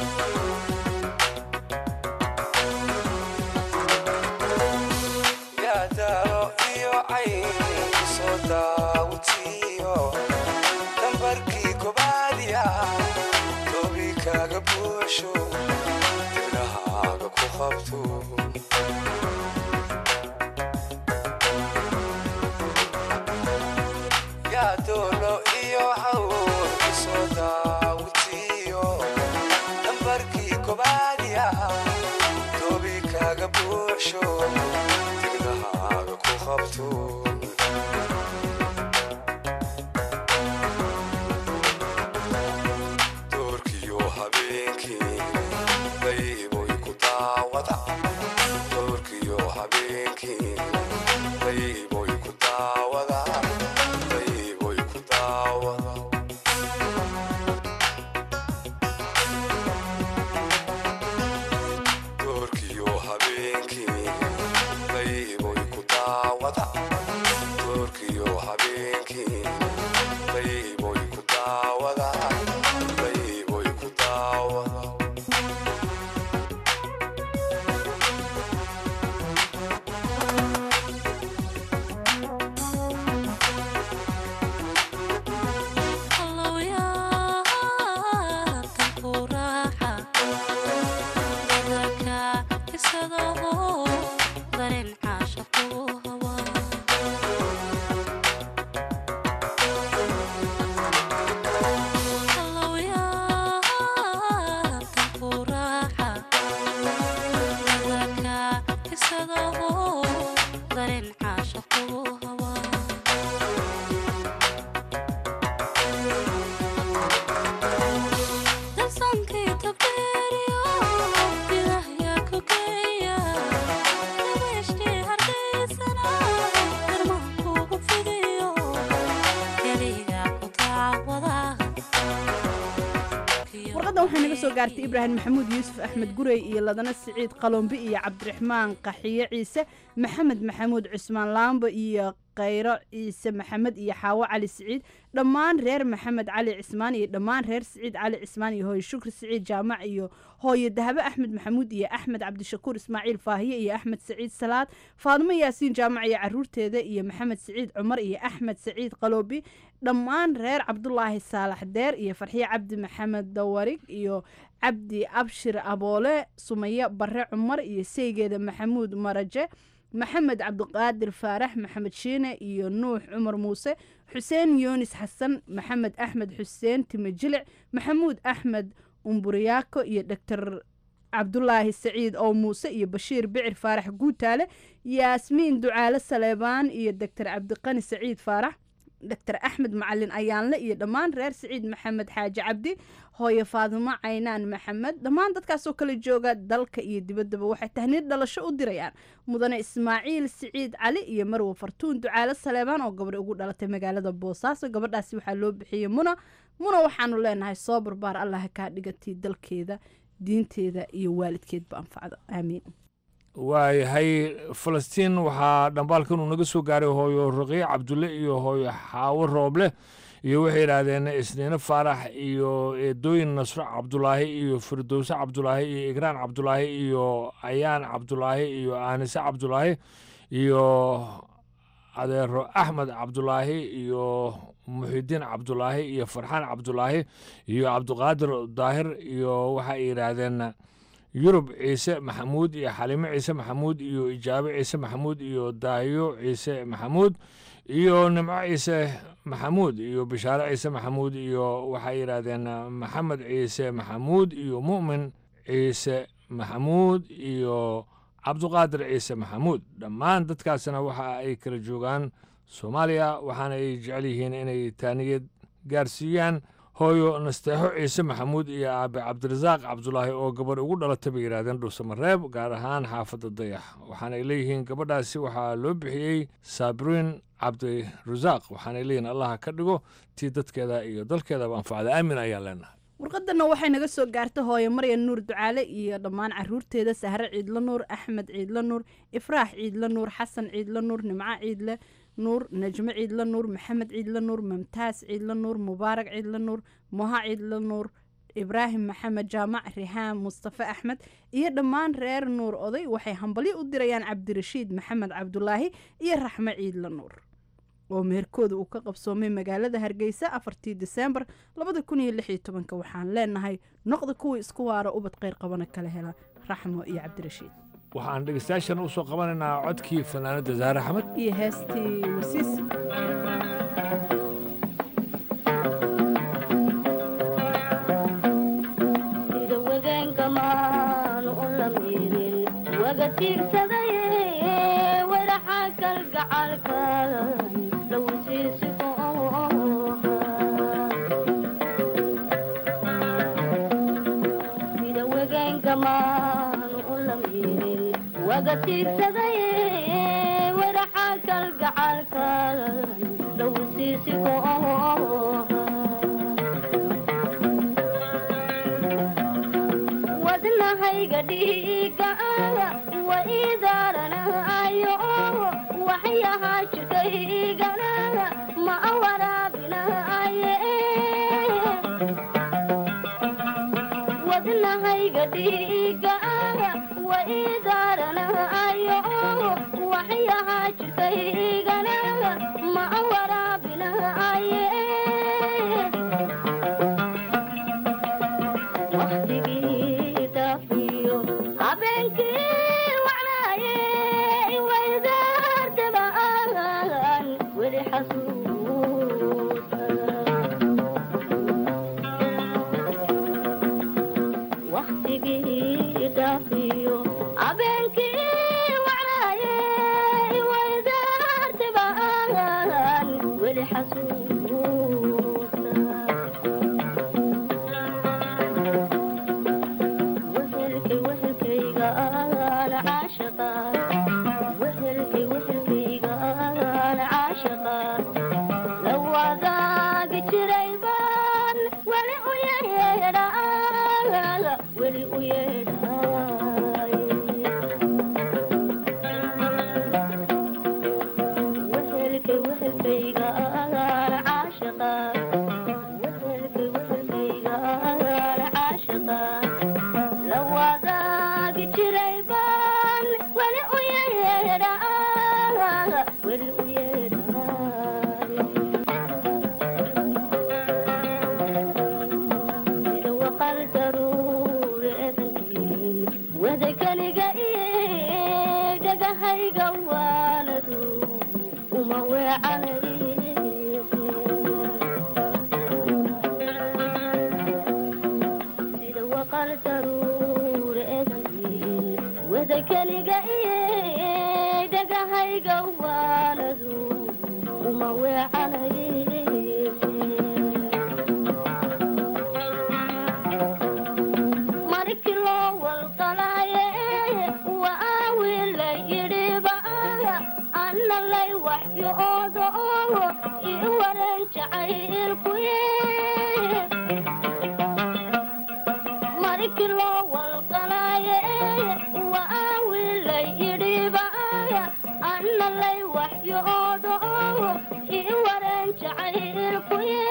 yaa daalo iyo cayn soo daawatiyo dambarkii kobaadiya doobi kaaga buuxsho dibnahaaga ku qabto yaa doolo iyo cawn soo daawatiyo dambarkii kobaadiya doobi kaaga buuxsho dibnahaaga ku qabto doorkiyo habeenkii dayboy ku daawada doorkiyo habeenkii dayboy ku daawada dayboy ku daawada doorkiyo habeenkii dayboy ku daawada doorkiyo habeenkii dayboy ku daawada dayboy ku daawada warqaddan waxay naga soo gaartay ibraahim maxamuud yuusuf axmed gurey iyo ladana siciid qalombi iyo cabdiraxmaan qaxiye ciise maxamed maxamuud cusmaan laambo iyo khayro ciise maxamed iyo xaawo cali siciid dhammaan reer maxamed cali cismaan iyo dhammaan reer siciid cali cismaan iyo hooye shukri siciid jaamac iyo hooye dahabe axmed maxamuud iyo axmed cabdishakuur ismaaciil faahiye iyo axmed saciid salaad faadimo yaasiin jaamac iyo caruurteeda iyo maxamed saciid cumar iyo axmed saciid qaloobi dhammaan reer cabdulaahi saalax deer iyo farxiye cabdi maxamed dawarig iyo cabdi abshir aboole sumaye bare cumar iyo seygeeda maxamuud maraje maxamed cabdiqaadir faarax maxamed shiine iyo nuux cumar muuse xuseen yoonis xasan maxamed axmed xuseen time jilic maxamuud axmed umburiyaako iyo doctor cabdulaahi saciid oo muuse iyo bashiir bicir faarax guutaale yaasmiin ducaale saleebaan iyo doctor cabdiqani saciid faarax doctor axmed macalin ayaanle iyo dhammaan reer siciid maxamed xaaji cabdi hooye faadimo caynaan maxamed dhammaan dadkaasoo kala jooga dalka iyo dibaddaba waxay tahniid dhalasho u dirayaan mudane ismaaciil siciid cali iyo marwe fartuun ducaale saleebaan oo gabadh ugu dhalatay magaalada boosaaso gabadhaasi waxaa loo bixiyey muna muna waxaanu leenahay soo barbaar allah kaa dhigatay dalkeeda diinteeda iyo waalidkeedba anfacda aamiin waayahay falastiin waxaa dhambaalkan uu naga soo gaaray hooyo raqiic cabdulle iyo hooyo xaawo rooble iyo waxay yidhaahdeen isniine faarax iyo eedooyin nasro cabdulaahi iyo firdowse cabdulaahi iyo igraan cabdulaahi iyo ayaan cabdulaahi iyo aanise cabdulaahi iyo adeero axmed cabdulaahi iyo muxidiin cabdulaahi iyo farxaan cabdulaahi iyo cabdiqaadir daahir iyo waxay yidhaahdeen yurub ciise maxamuud iyo xalimo ciise maxamuud iyo ijaabe ciise maxamuud iyo daahiyo ciise maxamuud iyo nimco ciise maxamuud iyo bishaare ciise maxamuud iyo waxay yidhaahdeen maxamed ciise maxamuud iyo mu'min ciise maxamuud iyo cabduqaadir ciise maxamuud dhammaan dadkaasna waxa ay kala joogaan soomaaliya waxaana ay jecel yihiin inay taaniyad gaarsiiyaan hooyo nasteexo ciise maxamuud iyo aabe cabdirasaaq cabdulaahi oo gabadh ugu dhalatay bay yidhahdeen dhuusamareeb gaar ahaan xaafadda dayax waxaanay leeyihiin gabadhaasi waxaa loo bixiyey saabriin cabdirasaaq waxaanay leeyihiin allaha ka dhigo tii dadkeeda iyo dalkeedaba anfacda aamin ayaan leenahay warqadana waxay naga soo gaartay hooyo maryan nuur ducaale iyo dhammaan caruurteeda sahre ciidla nuur axmed ciidla nuur ifraax ciidla nuur xasan ciidla nuur nimco ciidle nuur najmo ciidla nuur maxamed ciidla nuur mamtaas ciidla nuur mubaarak ciidla nuur moha ciidla nuur ibraahim maxamed jaamac rihaan mustafe axmed iyo dhammaan reer nuur oday waxay hambalyo u dirayaan cabdirashiid maxamed cabdulaahi iyo raxmo ciidla nuur oo meherkooda uu ka qabsoomay magaalada hargeysa afartii diseembar labada kun iyo lix iyo tobanka waxaan leenahay noqda kuwii isku waara ubad kheyr qabana kala hela raxmo iyo cabdirashiid waxaan dhegeystayaashan u soo qabanaynaa codkii fanaanadda zaare axmed iyo heestii wasiis wadnahayga dhiiga wa idaaranayo waxyahaa jirkaygana ma waraabinaye wadnahayga dhiiga wa idaaranayo waxyahaa jirkaygana ma waraabinaye habeenkii wacnaaye waydaartabaan weli xasuusta waktigii dhaafiyo habeenkii wacnaaye waydaartabaan weli xasuusta wadakaniga dhagahayga waanadu uma weecanay sida waqal daruureeday wadakaniga dhagahayga waanadu uma weecanay markii loo walqalaaye waa wiil la yidhiba anna lay waxyoodo ii waran jacaylkuye markii loo walqalaaye waa wiil la yidhiba anna lay waxyoodo ii waran jacaylkuye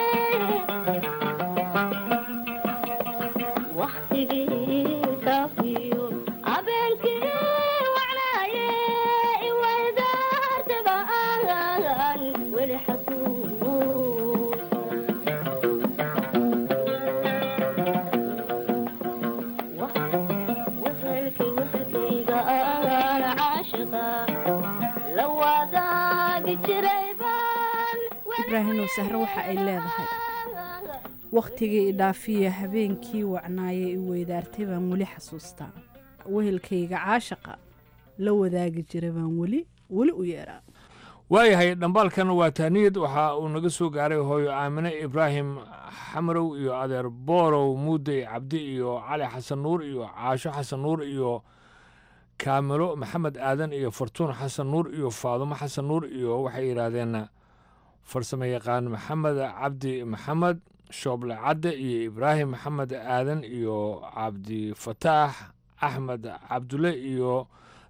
ibraahimow sahre waxa ay leedahay wakhtigii idhaafiya habeenkii wacnaaye i weydaartay baan weli xasuustaa wehelkayga caashaqa la wadaagi jira baan weli weli u yeeraa waayahay dhambaalkan waa tahniyad waxa uu naga soo gaaray hooyo aamine ibraahim xamarow iyo adeer boorow muudey cabdi iyo cali xasan nuur iyo caasho xasan nuur iyo kaamilo maxamed aadan iyo fartuun xasan nuur iyo faadumo xasan nuur iyo waxay yidhaahdeen farsamo yaqaan maxamed cabdi maxamed shooble cadde iyo ibraahim maxamed aadan iyo cabdifataax axmed cabdulle iyo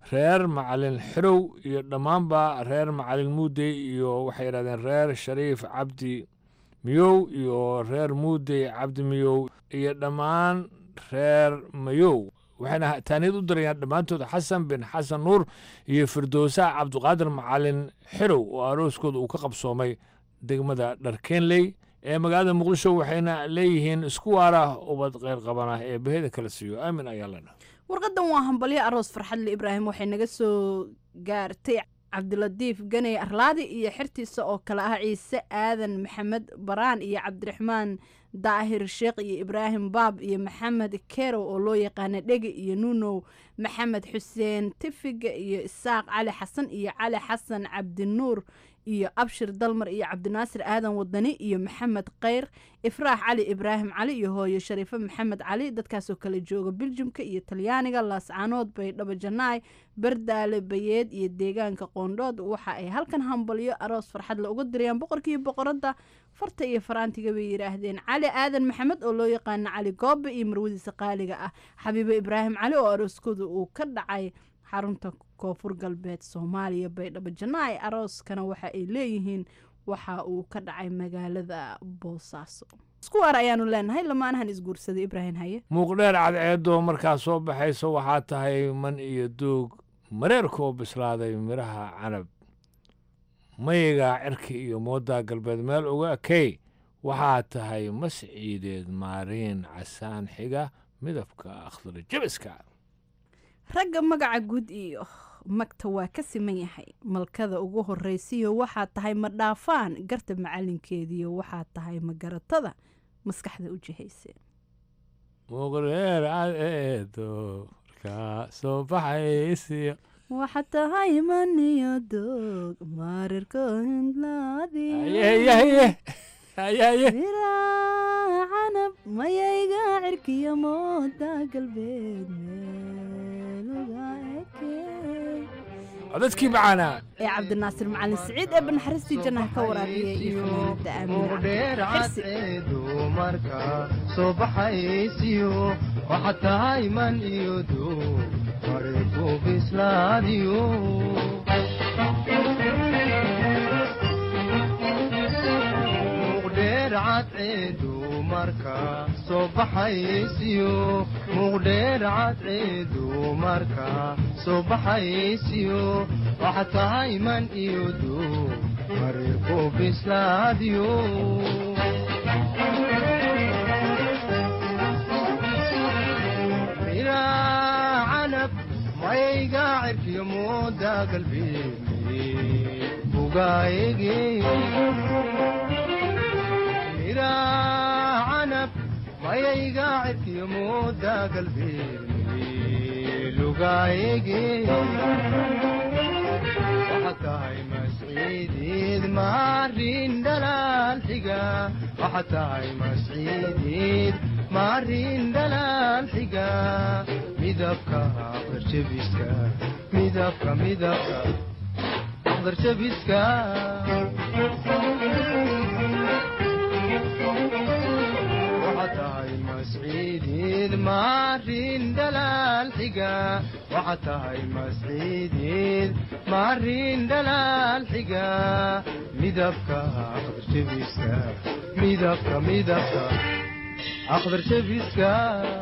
reer macalin xirow iyo dhammaanba reer macalin muudey iyo waxay yidhahdeen reer shariif cabdi miyow iyo reer muudey cabdi miyow iyo dhammaan reer mayow waxayna taaniyad u dirayaan dhammaantood xasan bin xasan nuur iyo firdowsaha cabdiqaadir macalin xirow oo arooskooda uu ka qabsoomay degmada dharkeenley ee magaalada muqdisho waxayna leeyihiin isku waara ubad kheyr qabana ee baheda kala siiyo aamin ayaa lena warqadan waa hambalyo aroos farxadle ibraahim waxay naga soo gaartay cabdilatiif ganey arlaadi iyo xertiisa oo kale ah ciise aadan maxamed baraan iyo cabdiraxmaan daahir sheekh iyo ibraahim baab iyo maxamed kerow oo loo yaqaana dhege iyo nuunow maxamed xuseen tifiga iyo isaaq cali xasan iyo cali xasan cabdinuur iyo abshir dalmar iyo cabdinaasir aadan wadani iyo maxamed kheyr ifraax cali ibraahim cali iyo hooyo shariifo maxamed cali dadkaasoo kale jooga biljumka iyo talyaaniga laascaanood baydhabo janaay bardaale bayeed iyo deegaanka qoondhood waxa ay halkan hambalyo aroos farxadle uga dirayaan boqorkii boqoradda farta iyo faraantiga bay yidhaahdeen cali aadan maxamed oo loo yaqaano cali goobe iyo marwadiisa qaaliga ah xabiibo ibraahim cali oo arooskooda uu ka dhacay xarunta koonfur galbeed soomaaliya baydhabo janaay arooskana waxa ay leeyihiin waxa uu ka dhacay magaalada boosaaso isku waar ayaanu leenahay lamaanahan isguursaday ibraahim haye muuqdheer cadceedo markaa soo baxayso waxaa tahay man iyo doog mareerkoo bislaaday midhaha canab mayigaa cirka iyo mooddaa galbeed meel uga ekey waxaa tahay masciideed maariin casaan xiga midabka akhdar jabiska ragga magaca guud iyo magta waa ka siman yahay malkada ugu horraysiyo waxaa tahay ma dhaafaan garta macalinkeediyo waxaa tahay ma garatada maskaxda u jihayse muuqdheer cadceedo markaa soo baxaysiyo waxaa tahay maniyo doog maarirko hindlaadimiraa canab mayayga cirkiyo mooda galbeed meeluga ekey codadkii macaanaa ee cabdinaasir macalin siciid ee banaxariistii jannaha ka waraabiya iyo fanaanada dumarka soo baxaysiyo waxaa tahay man iyo doog mareerku bislaadiyo muqdheer cadceedu marka soo baxaysiyo muqdheer cadceedu marka soo baxaysiyo waxaa tahay man iyo doog mareerku bislaadiyo canab mayga cirkiyo mooda galbeed bugaayege mira canab mayayga cirkiyo mooda galbeed lugaayege waxaa tahay masciideed maarin dhalaal xiga waxaa tahay masciideed maarin dhalaal xiga midabka aqdarjabiska midabka midabka aqdarjabiska waxaa tahay masciideed maarin dhalaal xiga waxaa tahay masciideed maarin dhalaal xiga midabka aqdarjabiska midabka midabka أخضر شبيسكا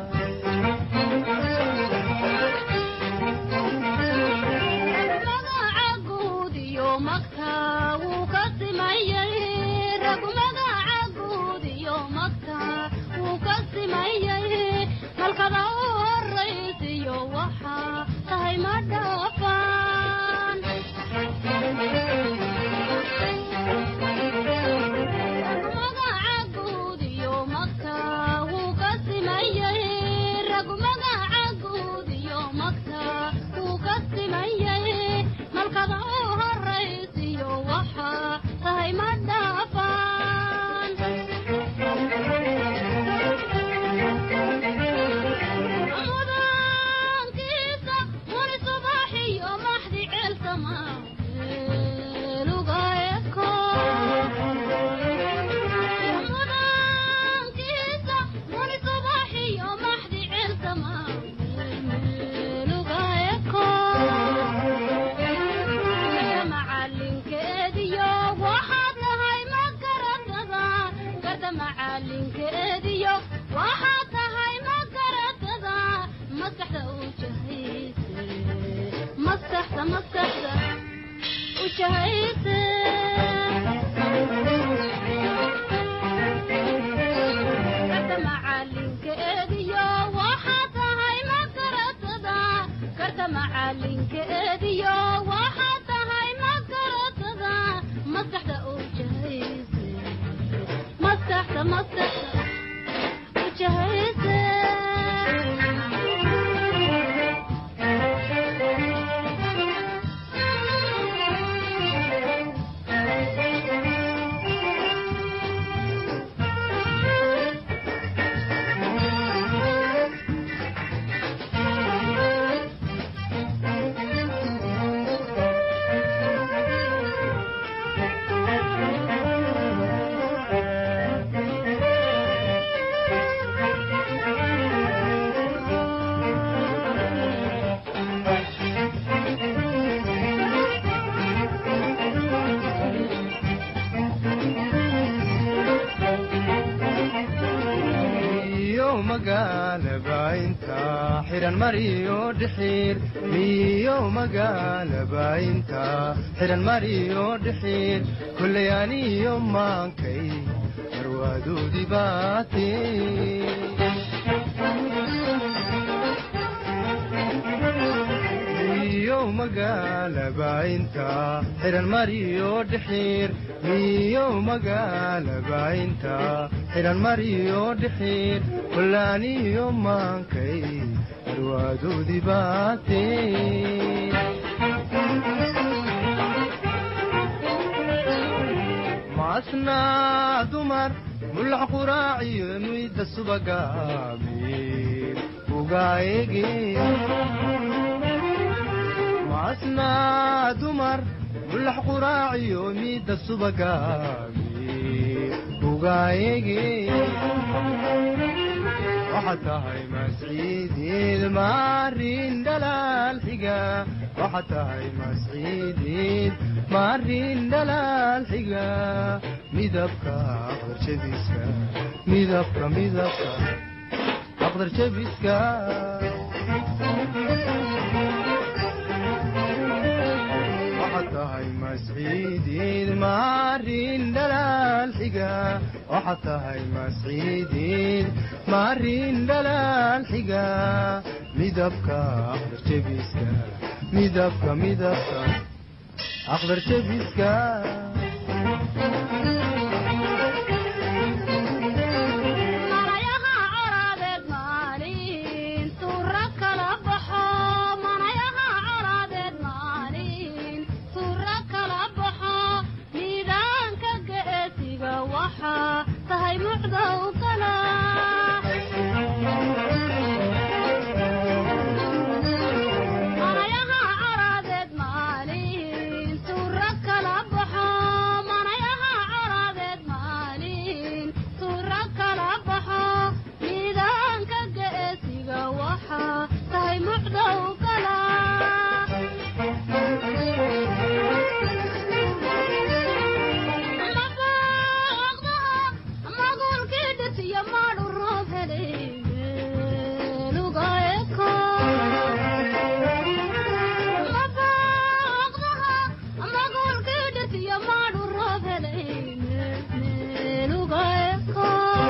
halkada u horaysiyo waxaa tahay ma dhaafaan garda macalinkeediyo waxaa tahay ma garatada maskaxda u jahayse maskaxda maskaxda u jahayse garda macalinkeediyo waxaa tahay ma garatada garda macalinkeediyo waxaa tahay ma garatada maskaxda u jahayse maskaxda maskaxda u jahayse iyo magaalaba inta xiran mariyo dhixiir iyo magaalaba inta xiran mariyo dhixiir kulley aniyo maankay marwaadoodii baate iyo magaalaba inta xiran mariyo dhixiir iyo magaalaba inta xiran mariyo dhixiir kullaaniyo maankay marwaadoodii baate maasnaa dumar mulax quraaciyo muyda subaga amiir ugaayege maasnaa dumar mulax quraaciyo miida subaga amiir ugaayege waxaad tahay masciideed maarin dhalaal xiga waxaad tahay masciideed maarin dhalaal xiga midabka aqdarjabiska midabka midabka aqdarjabiska waxaad tahay masciideed maarin dhalaal xiga waxaad tahay masciideed maarin dhalaal xiga midabka aqdarjabiska midabka midabka aqdarjabiska manayaha colaadeed maalin tuura kala baxo manayaha colaadeed maalin tuura kala baxo miidaanka geesiga waxaa tahay mucdow kala manayaha colaadeed maalin tuura kala baxo manayaha colaadeed maalin tuura kala baxo miidaanka geesiga waxaa tahay mucdow kala magulkii dhisiyo maadhu roob helay lugaeko magulkii dhisiyo maadhu roob helay lugaeko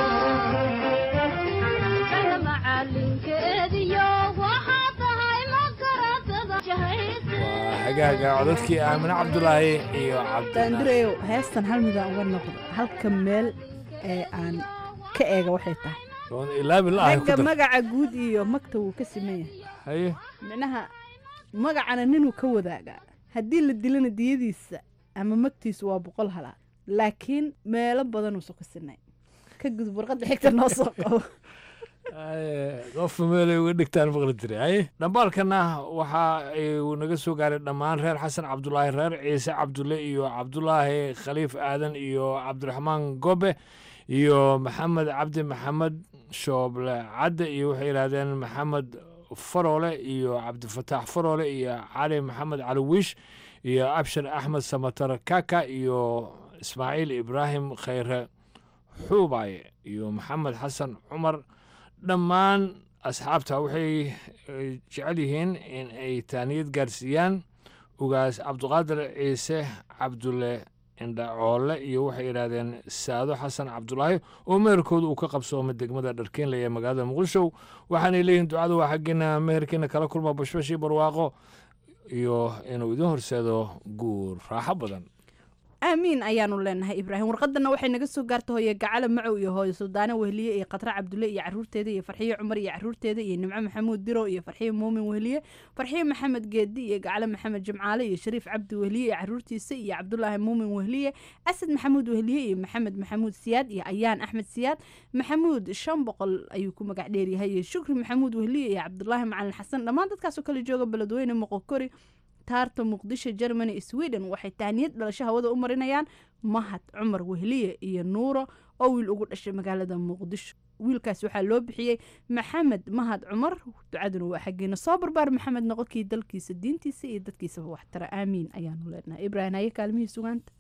kana macalinkeediyo waxaa tahay makaratada jahayse hagaaga codadkii aamine cabdulaahi iyo cabdi daandireyow heestan hal midaan uga noqdo halka meel ee aan ka eega waxay tahay oon ilaabi la ahay ku ragga dar magaca guud iyo magta wuu ka siman yahay haye micnaha magacana ninuu ka wadaagaa haddii la dilana diyadiisa ama magtiisu waa boqol halaad laakiin meelo badanuusa ku sinay ka gudub warqadda xigta noo soo qabo qofka meelay uga dhigtaan maqli jiray haye dhambaalkana waxa uu naga soo gaaray dhammaan reer xasan cabdulaahi reer ciise cabdulle iyo cabdulaahi khaliif aadan iyo cabdiraxmaan gobe iyo maxamed cabdi maxamed shooble cadde iyo waxay yidhahdeen maxamed faroole iyo cabdifataax faroole iyo cali maxamed cali wiish iyo abshir axmed samatar kaka iyo ismaaciil ibraahim khayre xuubaaye iyo maxamed xasan cumar dhammaan asxaabta waxay jecel yihiin in ay taaniyad gaarsiiyaan ugaas cabduqaadir ciise cabdulle indhacoole iyo waxay yidhaahdeen saado xasan cabdulaahi oo meherkooda uu ka qabsoomay degmada dharkeenle ee magaalada muqdisho waxaanay leeyihin ducada waa xaggeena meherkeena kala kulma bashbashii barwaaqo iyo inuu idin horseedo guur raaxo badan aamiin ayaanu leenahay ibraahim warqadana waxay naga soo gaarta hooye gacale macow iyo hooyo suldaane wehliye iyo khatra cabdulle iyo caruurteeda iyo farxiye cumar iyo caruurteeda iyo nimco maxamuud diro iyo farxiye muumin wehliye farxiye maxamed geedi iyo gacale maxamed jimcaale iyo shariif cabdi wehliye iyo caruurtiisa iyo cabdulaahi muumin wehliye asad maxamuud wehliye iyo maxamed maxamuud siyaad iyo ayaan axmed siyaad maxamuud shan boqol ayuu ku magac dheeryahay iyo shukri maxamuud wehliye iyo cabdulaahi macalin xasan dhammaan dadkaasoo kale jooga beledweyne moqokori taarta muqdisho germany sweden waxay tahniyad dhalasho hawada u marinayaan mahad cumar wehliye iyo nuuro oo wiil ugu dhashay magaalada muqdisho wiilkaas waxaa loo bixiyey maxamed mahad cumar ducaduna waa xaggeena soo barbaar maxamed noqonkii dalkiisa diintiisa iyo dadkiisaba waxtara aamiin ayaanu leenahay ibraahim haye kaalmihii sugaanta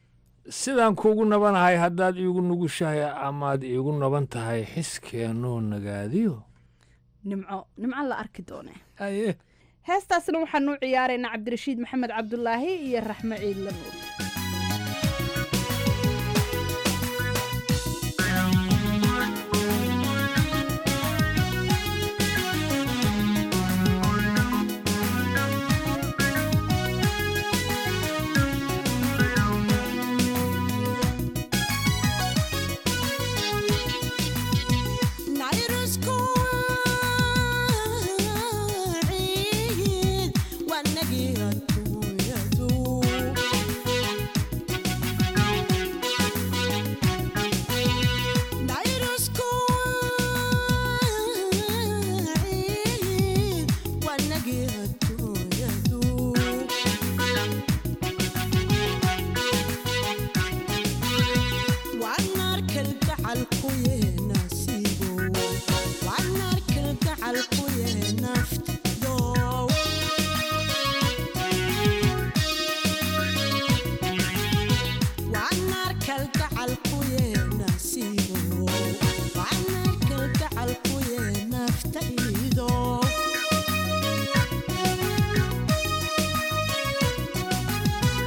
sidaan kuugu nabanahay haddaad iigu nugushahay amaad iigu naban tahay xiskeenoo nagaadiyo nimco nimco la arki doone aye heestaasna waxaanu u ciyaaraynaa cabdirashiid maxamed cabdulaahi iyo raxmo ciidla nuur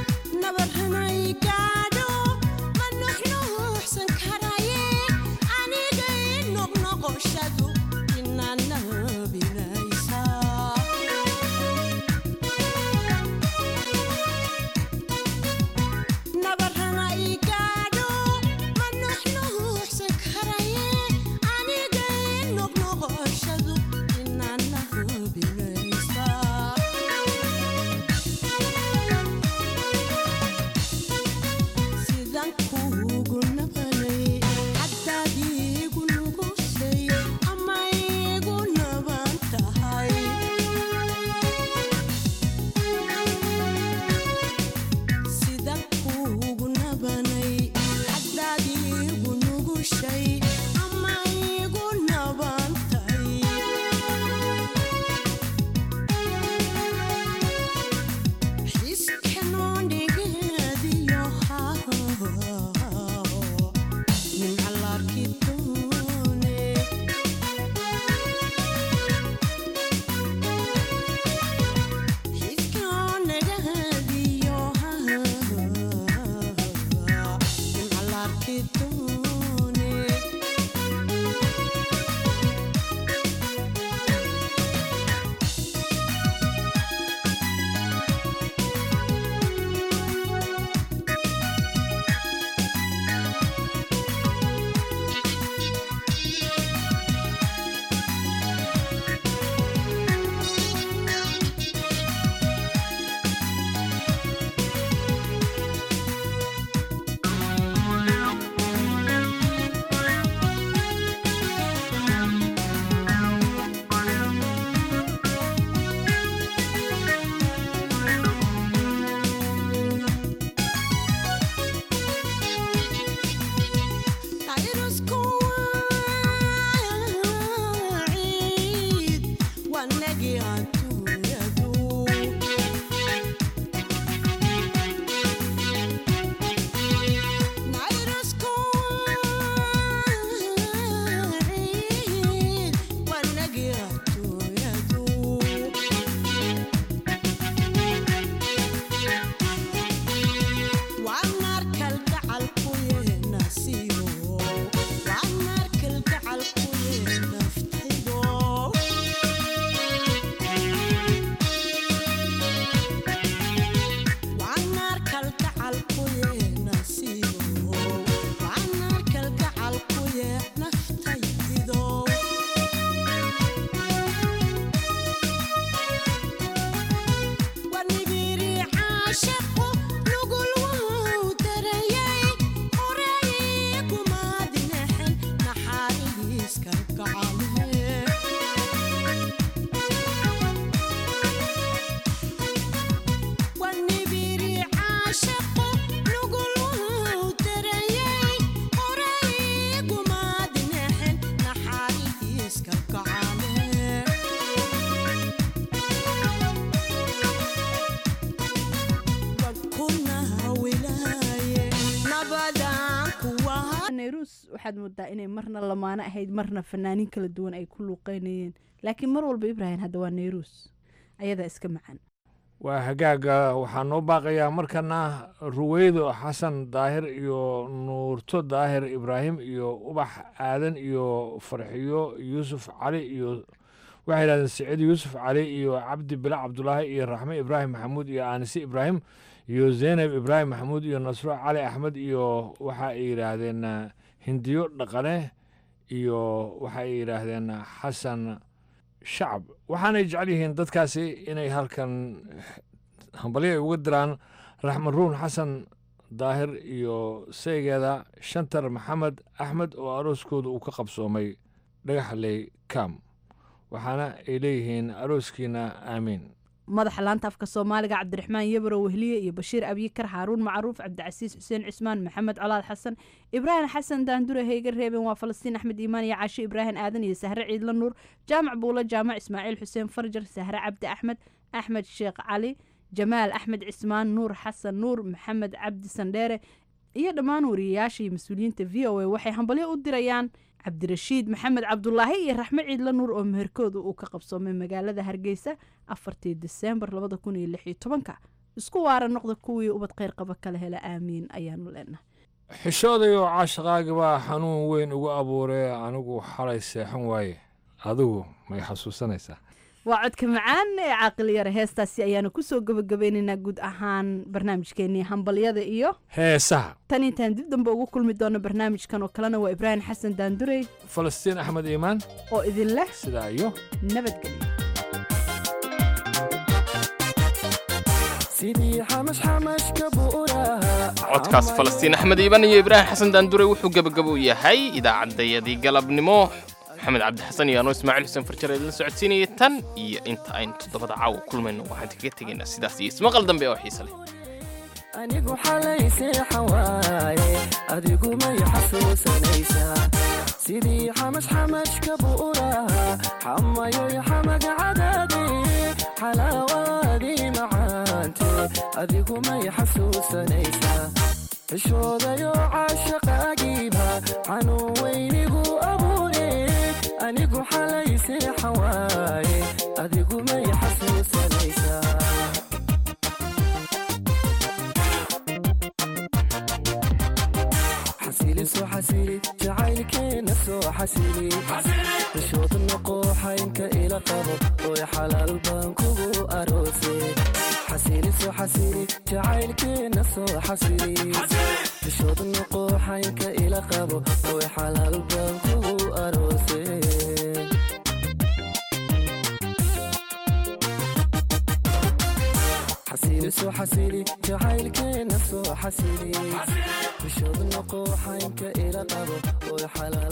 nabarhanay gaadho ma nuxnuuxsan karaye nairuus waxaad moodaa inay marna lamaano ahayd marna fanaaniin kala duwan ay ku luuqeynayeen laakiin mar walba ibrahim hadda waa nairuus ayadaa iska macaan waa hagaaga waxaa noo baaqayaa markana ruweydo xasan daahir iyo nuurto daahir ibraahim iyo ubax aadan iyo farxiyo yuusuf cali iyo waxay yidhahdeen siciid yuusuf cali iyo cabdi bila cabdulaahi iyo raxme ibraahim maxamuud iyo aanise ibraahim iyo zeynab ibraahim maxamuud iyo nasro cali axmed iyo waxa ay yidhaahdeen hindiyo dhaqane iyo waxa ay yidhaahdeen xasan shacab waxaanay jecel yihiin dadkaasi inay halkan hambalyo ay uga diraan raxmed ruun xasan daahir iyo saygeeda shantar maxamed axmed oo arooskooda uu ka qabsoomay dhagaxley kam waxaana ay leeyihiin arooskiina aamiin madaxa laanta afka soomaaliga cabdiraxmaan yabaro wehliye iyo bashiir abyikar xaaruun macruuf cabdicasiis xuseen cismaan maxamed colaad xasan ibraahim xasan daandure heyga reeben waa falastiin axmed iimaan iyo caasho ibraahim aadan iyo sahre ciidla nuur jaamac buulo jaamac ismaaciil xuseen farjar sahre cabdi axmed axmed sheekh cali jamaal axmed cismaan nuur xasan nuur maxamed cabdi sandheere iyo dhammaan wariyayaasha iyo mas-uuliyiinta v o a waxay hambalyo u dirayaan cabdirashiid maxamed cabdulaahi iyo raxme ciidla nuur oo meherkooda uu ka qabsoomay magaalada hargeysa afartii diseembar labada kun iyo lix iyo tobanka isku waara noqda kuwii ubad kheyr qaba kala hela aamiin ayaanu leenahay xishoodayoo caashaqaagi baa xanuun weyn ugu abuuree anigu xalay seexan waaye adigu may xasuusanaysaa waa codka macaan ee caaqil yare heestaasi ayaanu kusoo gabagabeynaynaa guud ahaan barnaamijkeenii hambalyada iyo heesaha tan intaan dib dambe ugu kulmi doono barnaamijkan oo kalena waa ibraahim xasan daandurey falastiin axmed iimaan oo idin leh sidaa iyo nabadgelyo codkaas falastiin axmed iiban iyo ibraahim xasan daandure wuxuu gebagabo u yahay idaacaddayadii galabnimo maxamed cabdixasan iyo anoo ismaaciil xuseen farjar idinla socodsiinaya tan iyo inta aynu toddobada caawa kulmayno waxaan kaga tegaynaa sidaas iyo ismaqal dambe oo xiise leh anigu xalay seexan waaye adigu may xasuusanaysaa sidii xamash xamashka buuraha xamayoy xamaga cadaade xalaawaadii macaante adigu may xasuusanaysaa xishoodayo caashaqaagiiba xanuun weynigu abuure anigu xalay seexan waaye adigu may xasuusanaysaa xasili soo xasili jacaylkeena soo xasili xishood noqo xaynka ila qabo oy xalaal baan kugu aroose xasili soo xasili jacaylkeena soo xasili xishood noqo xaynka ila qabo oy xalaal baan kugu aroose xasili soo xasili jacaylkeena soo xasili xishood noqo xaynka ila qabo oy xalaal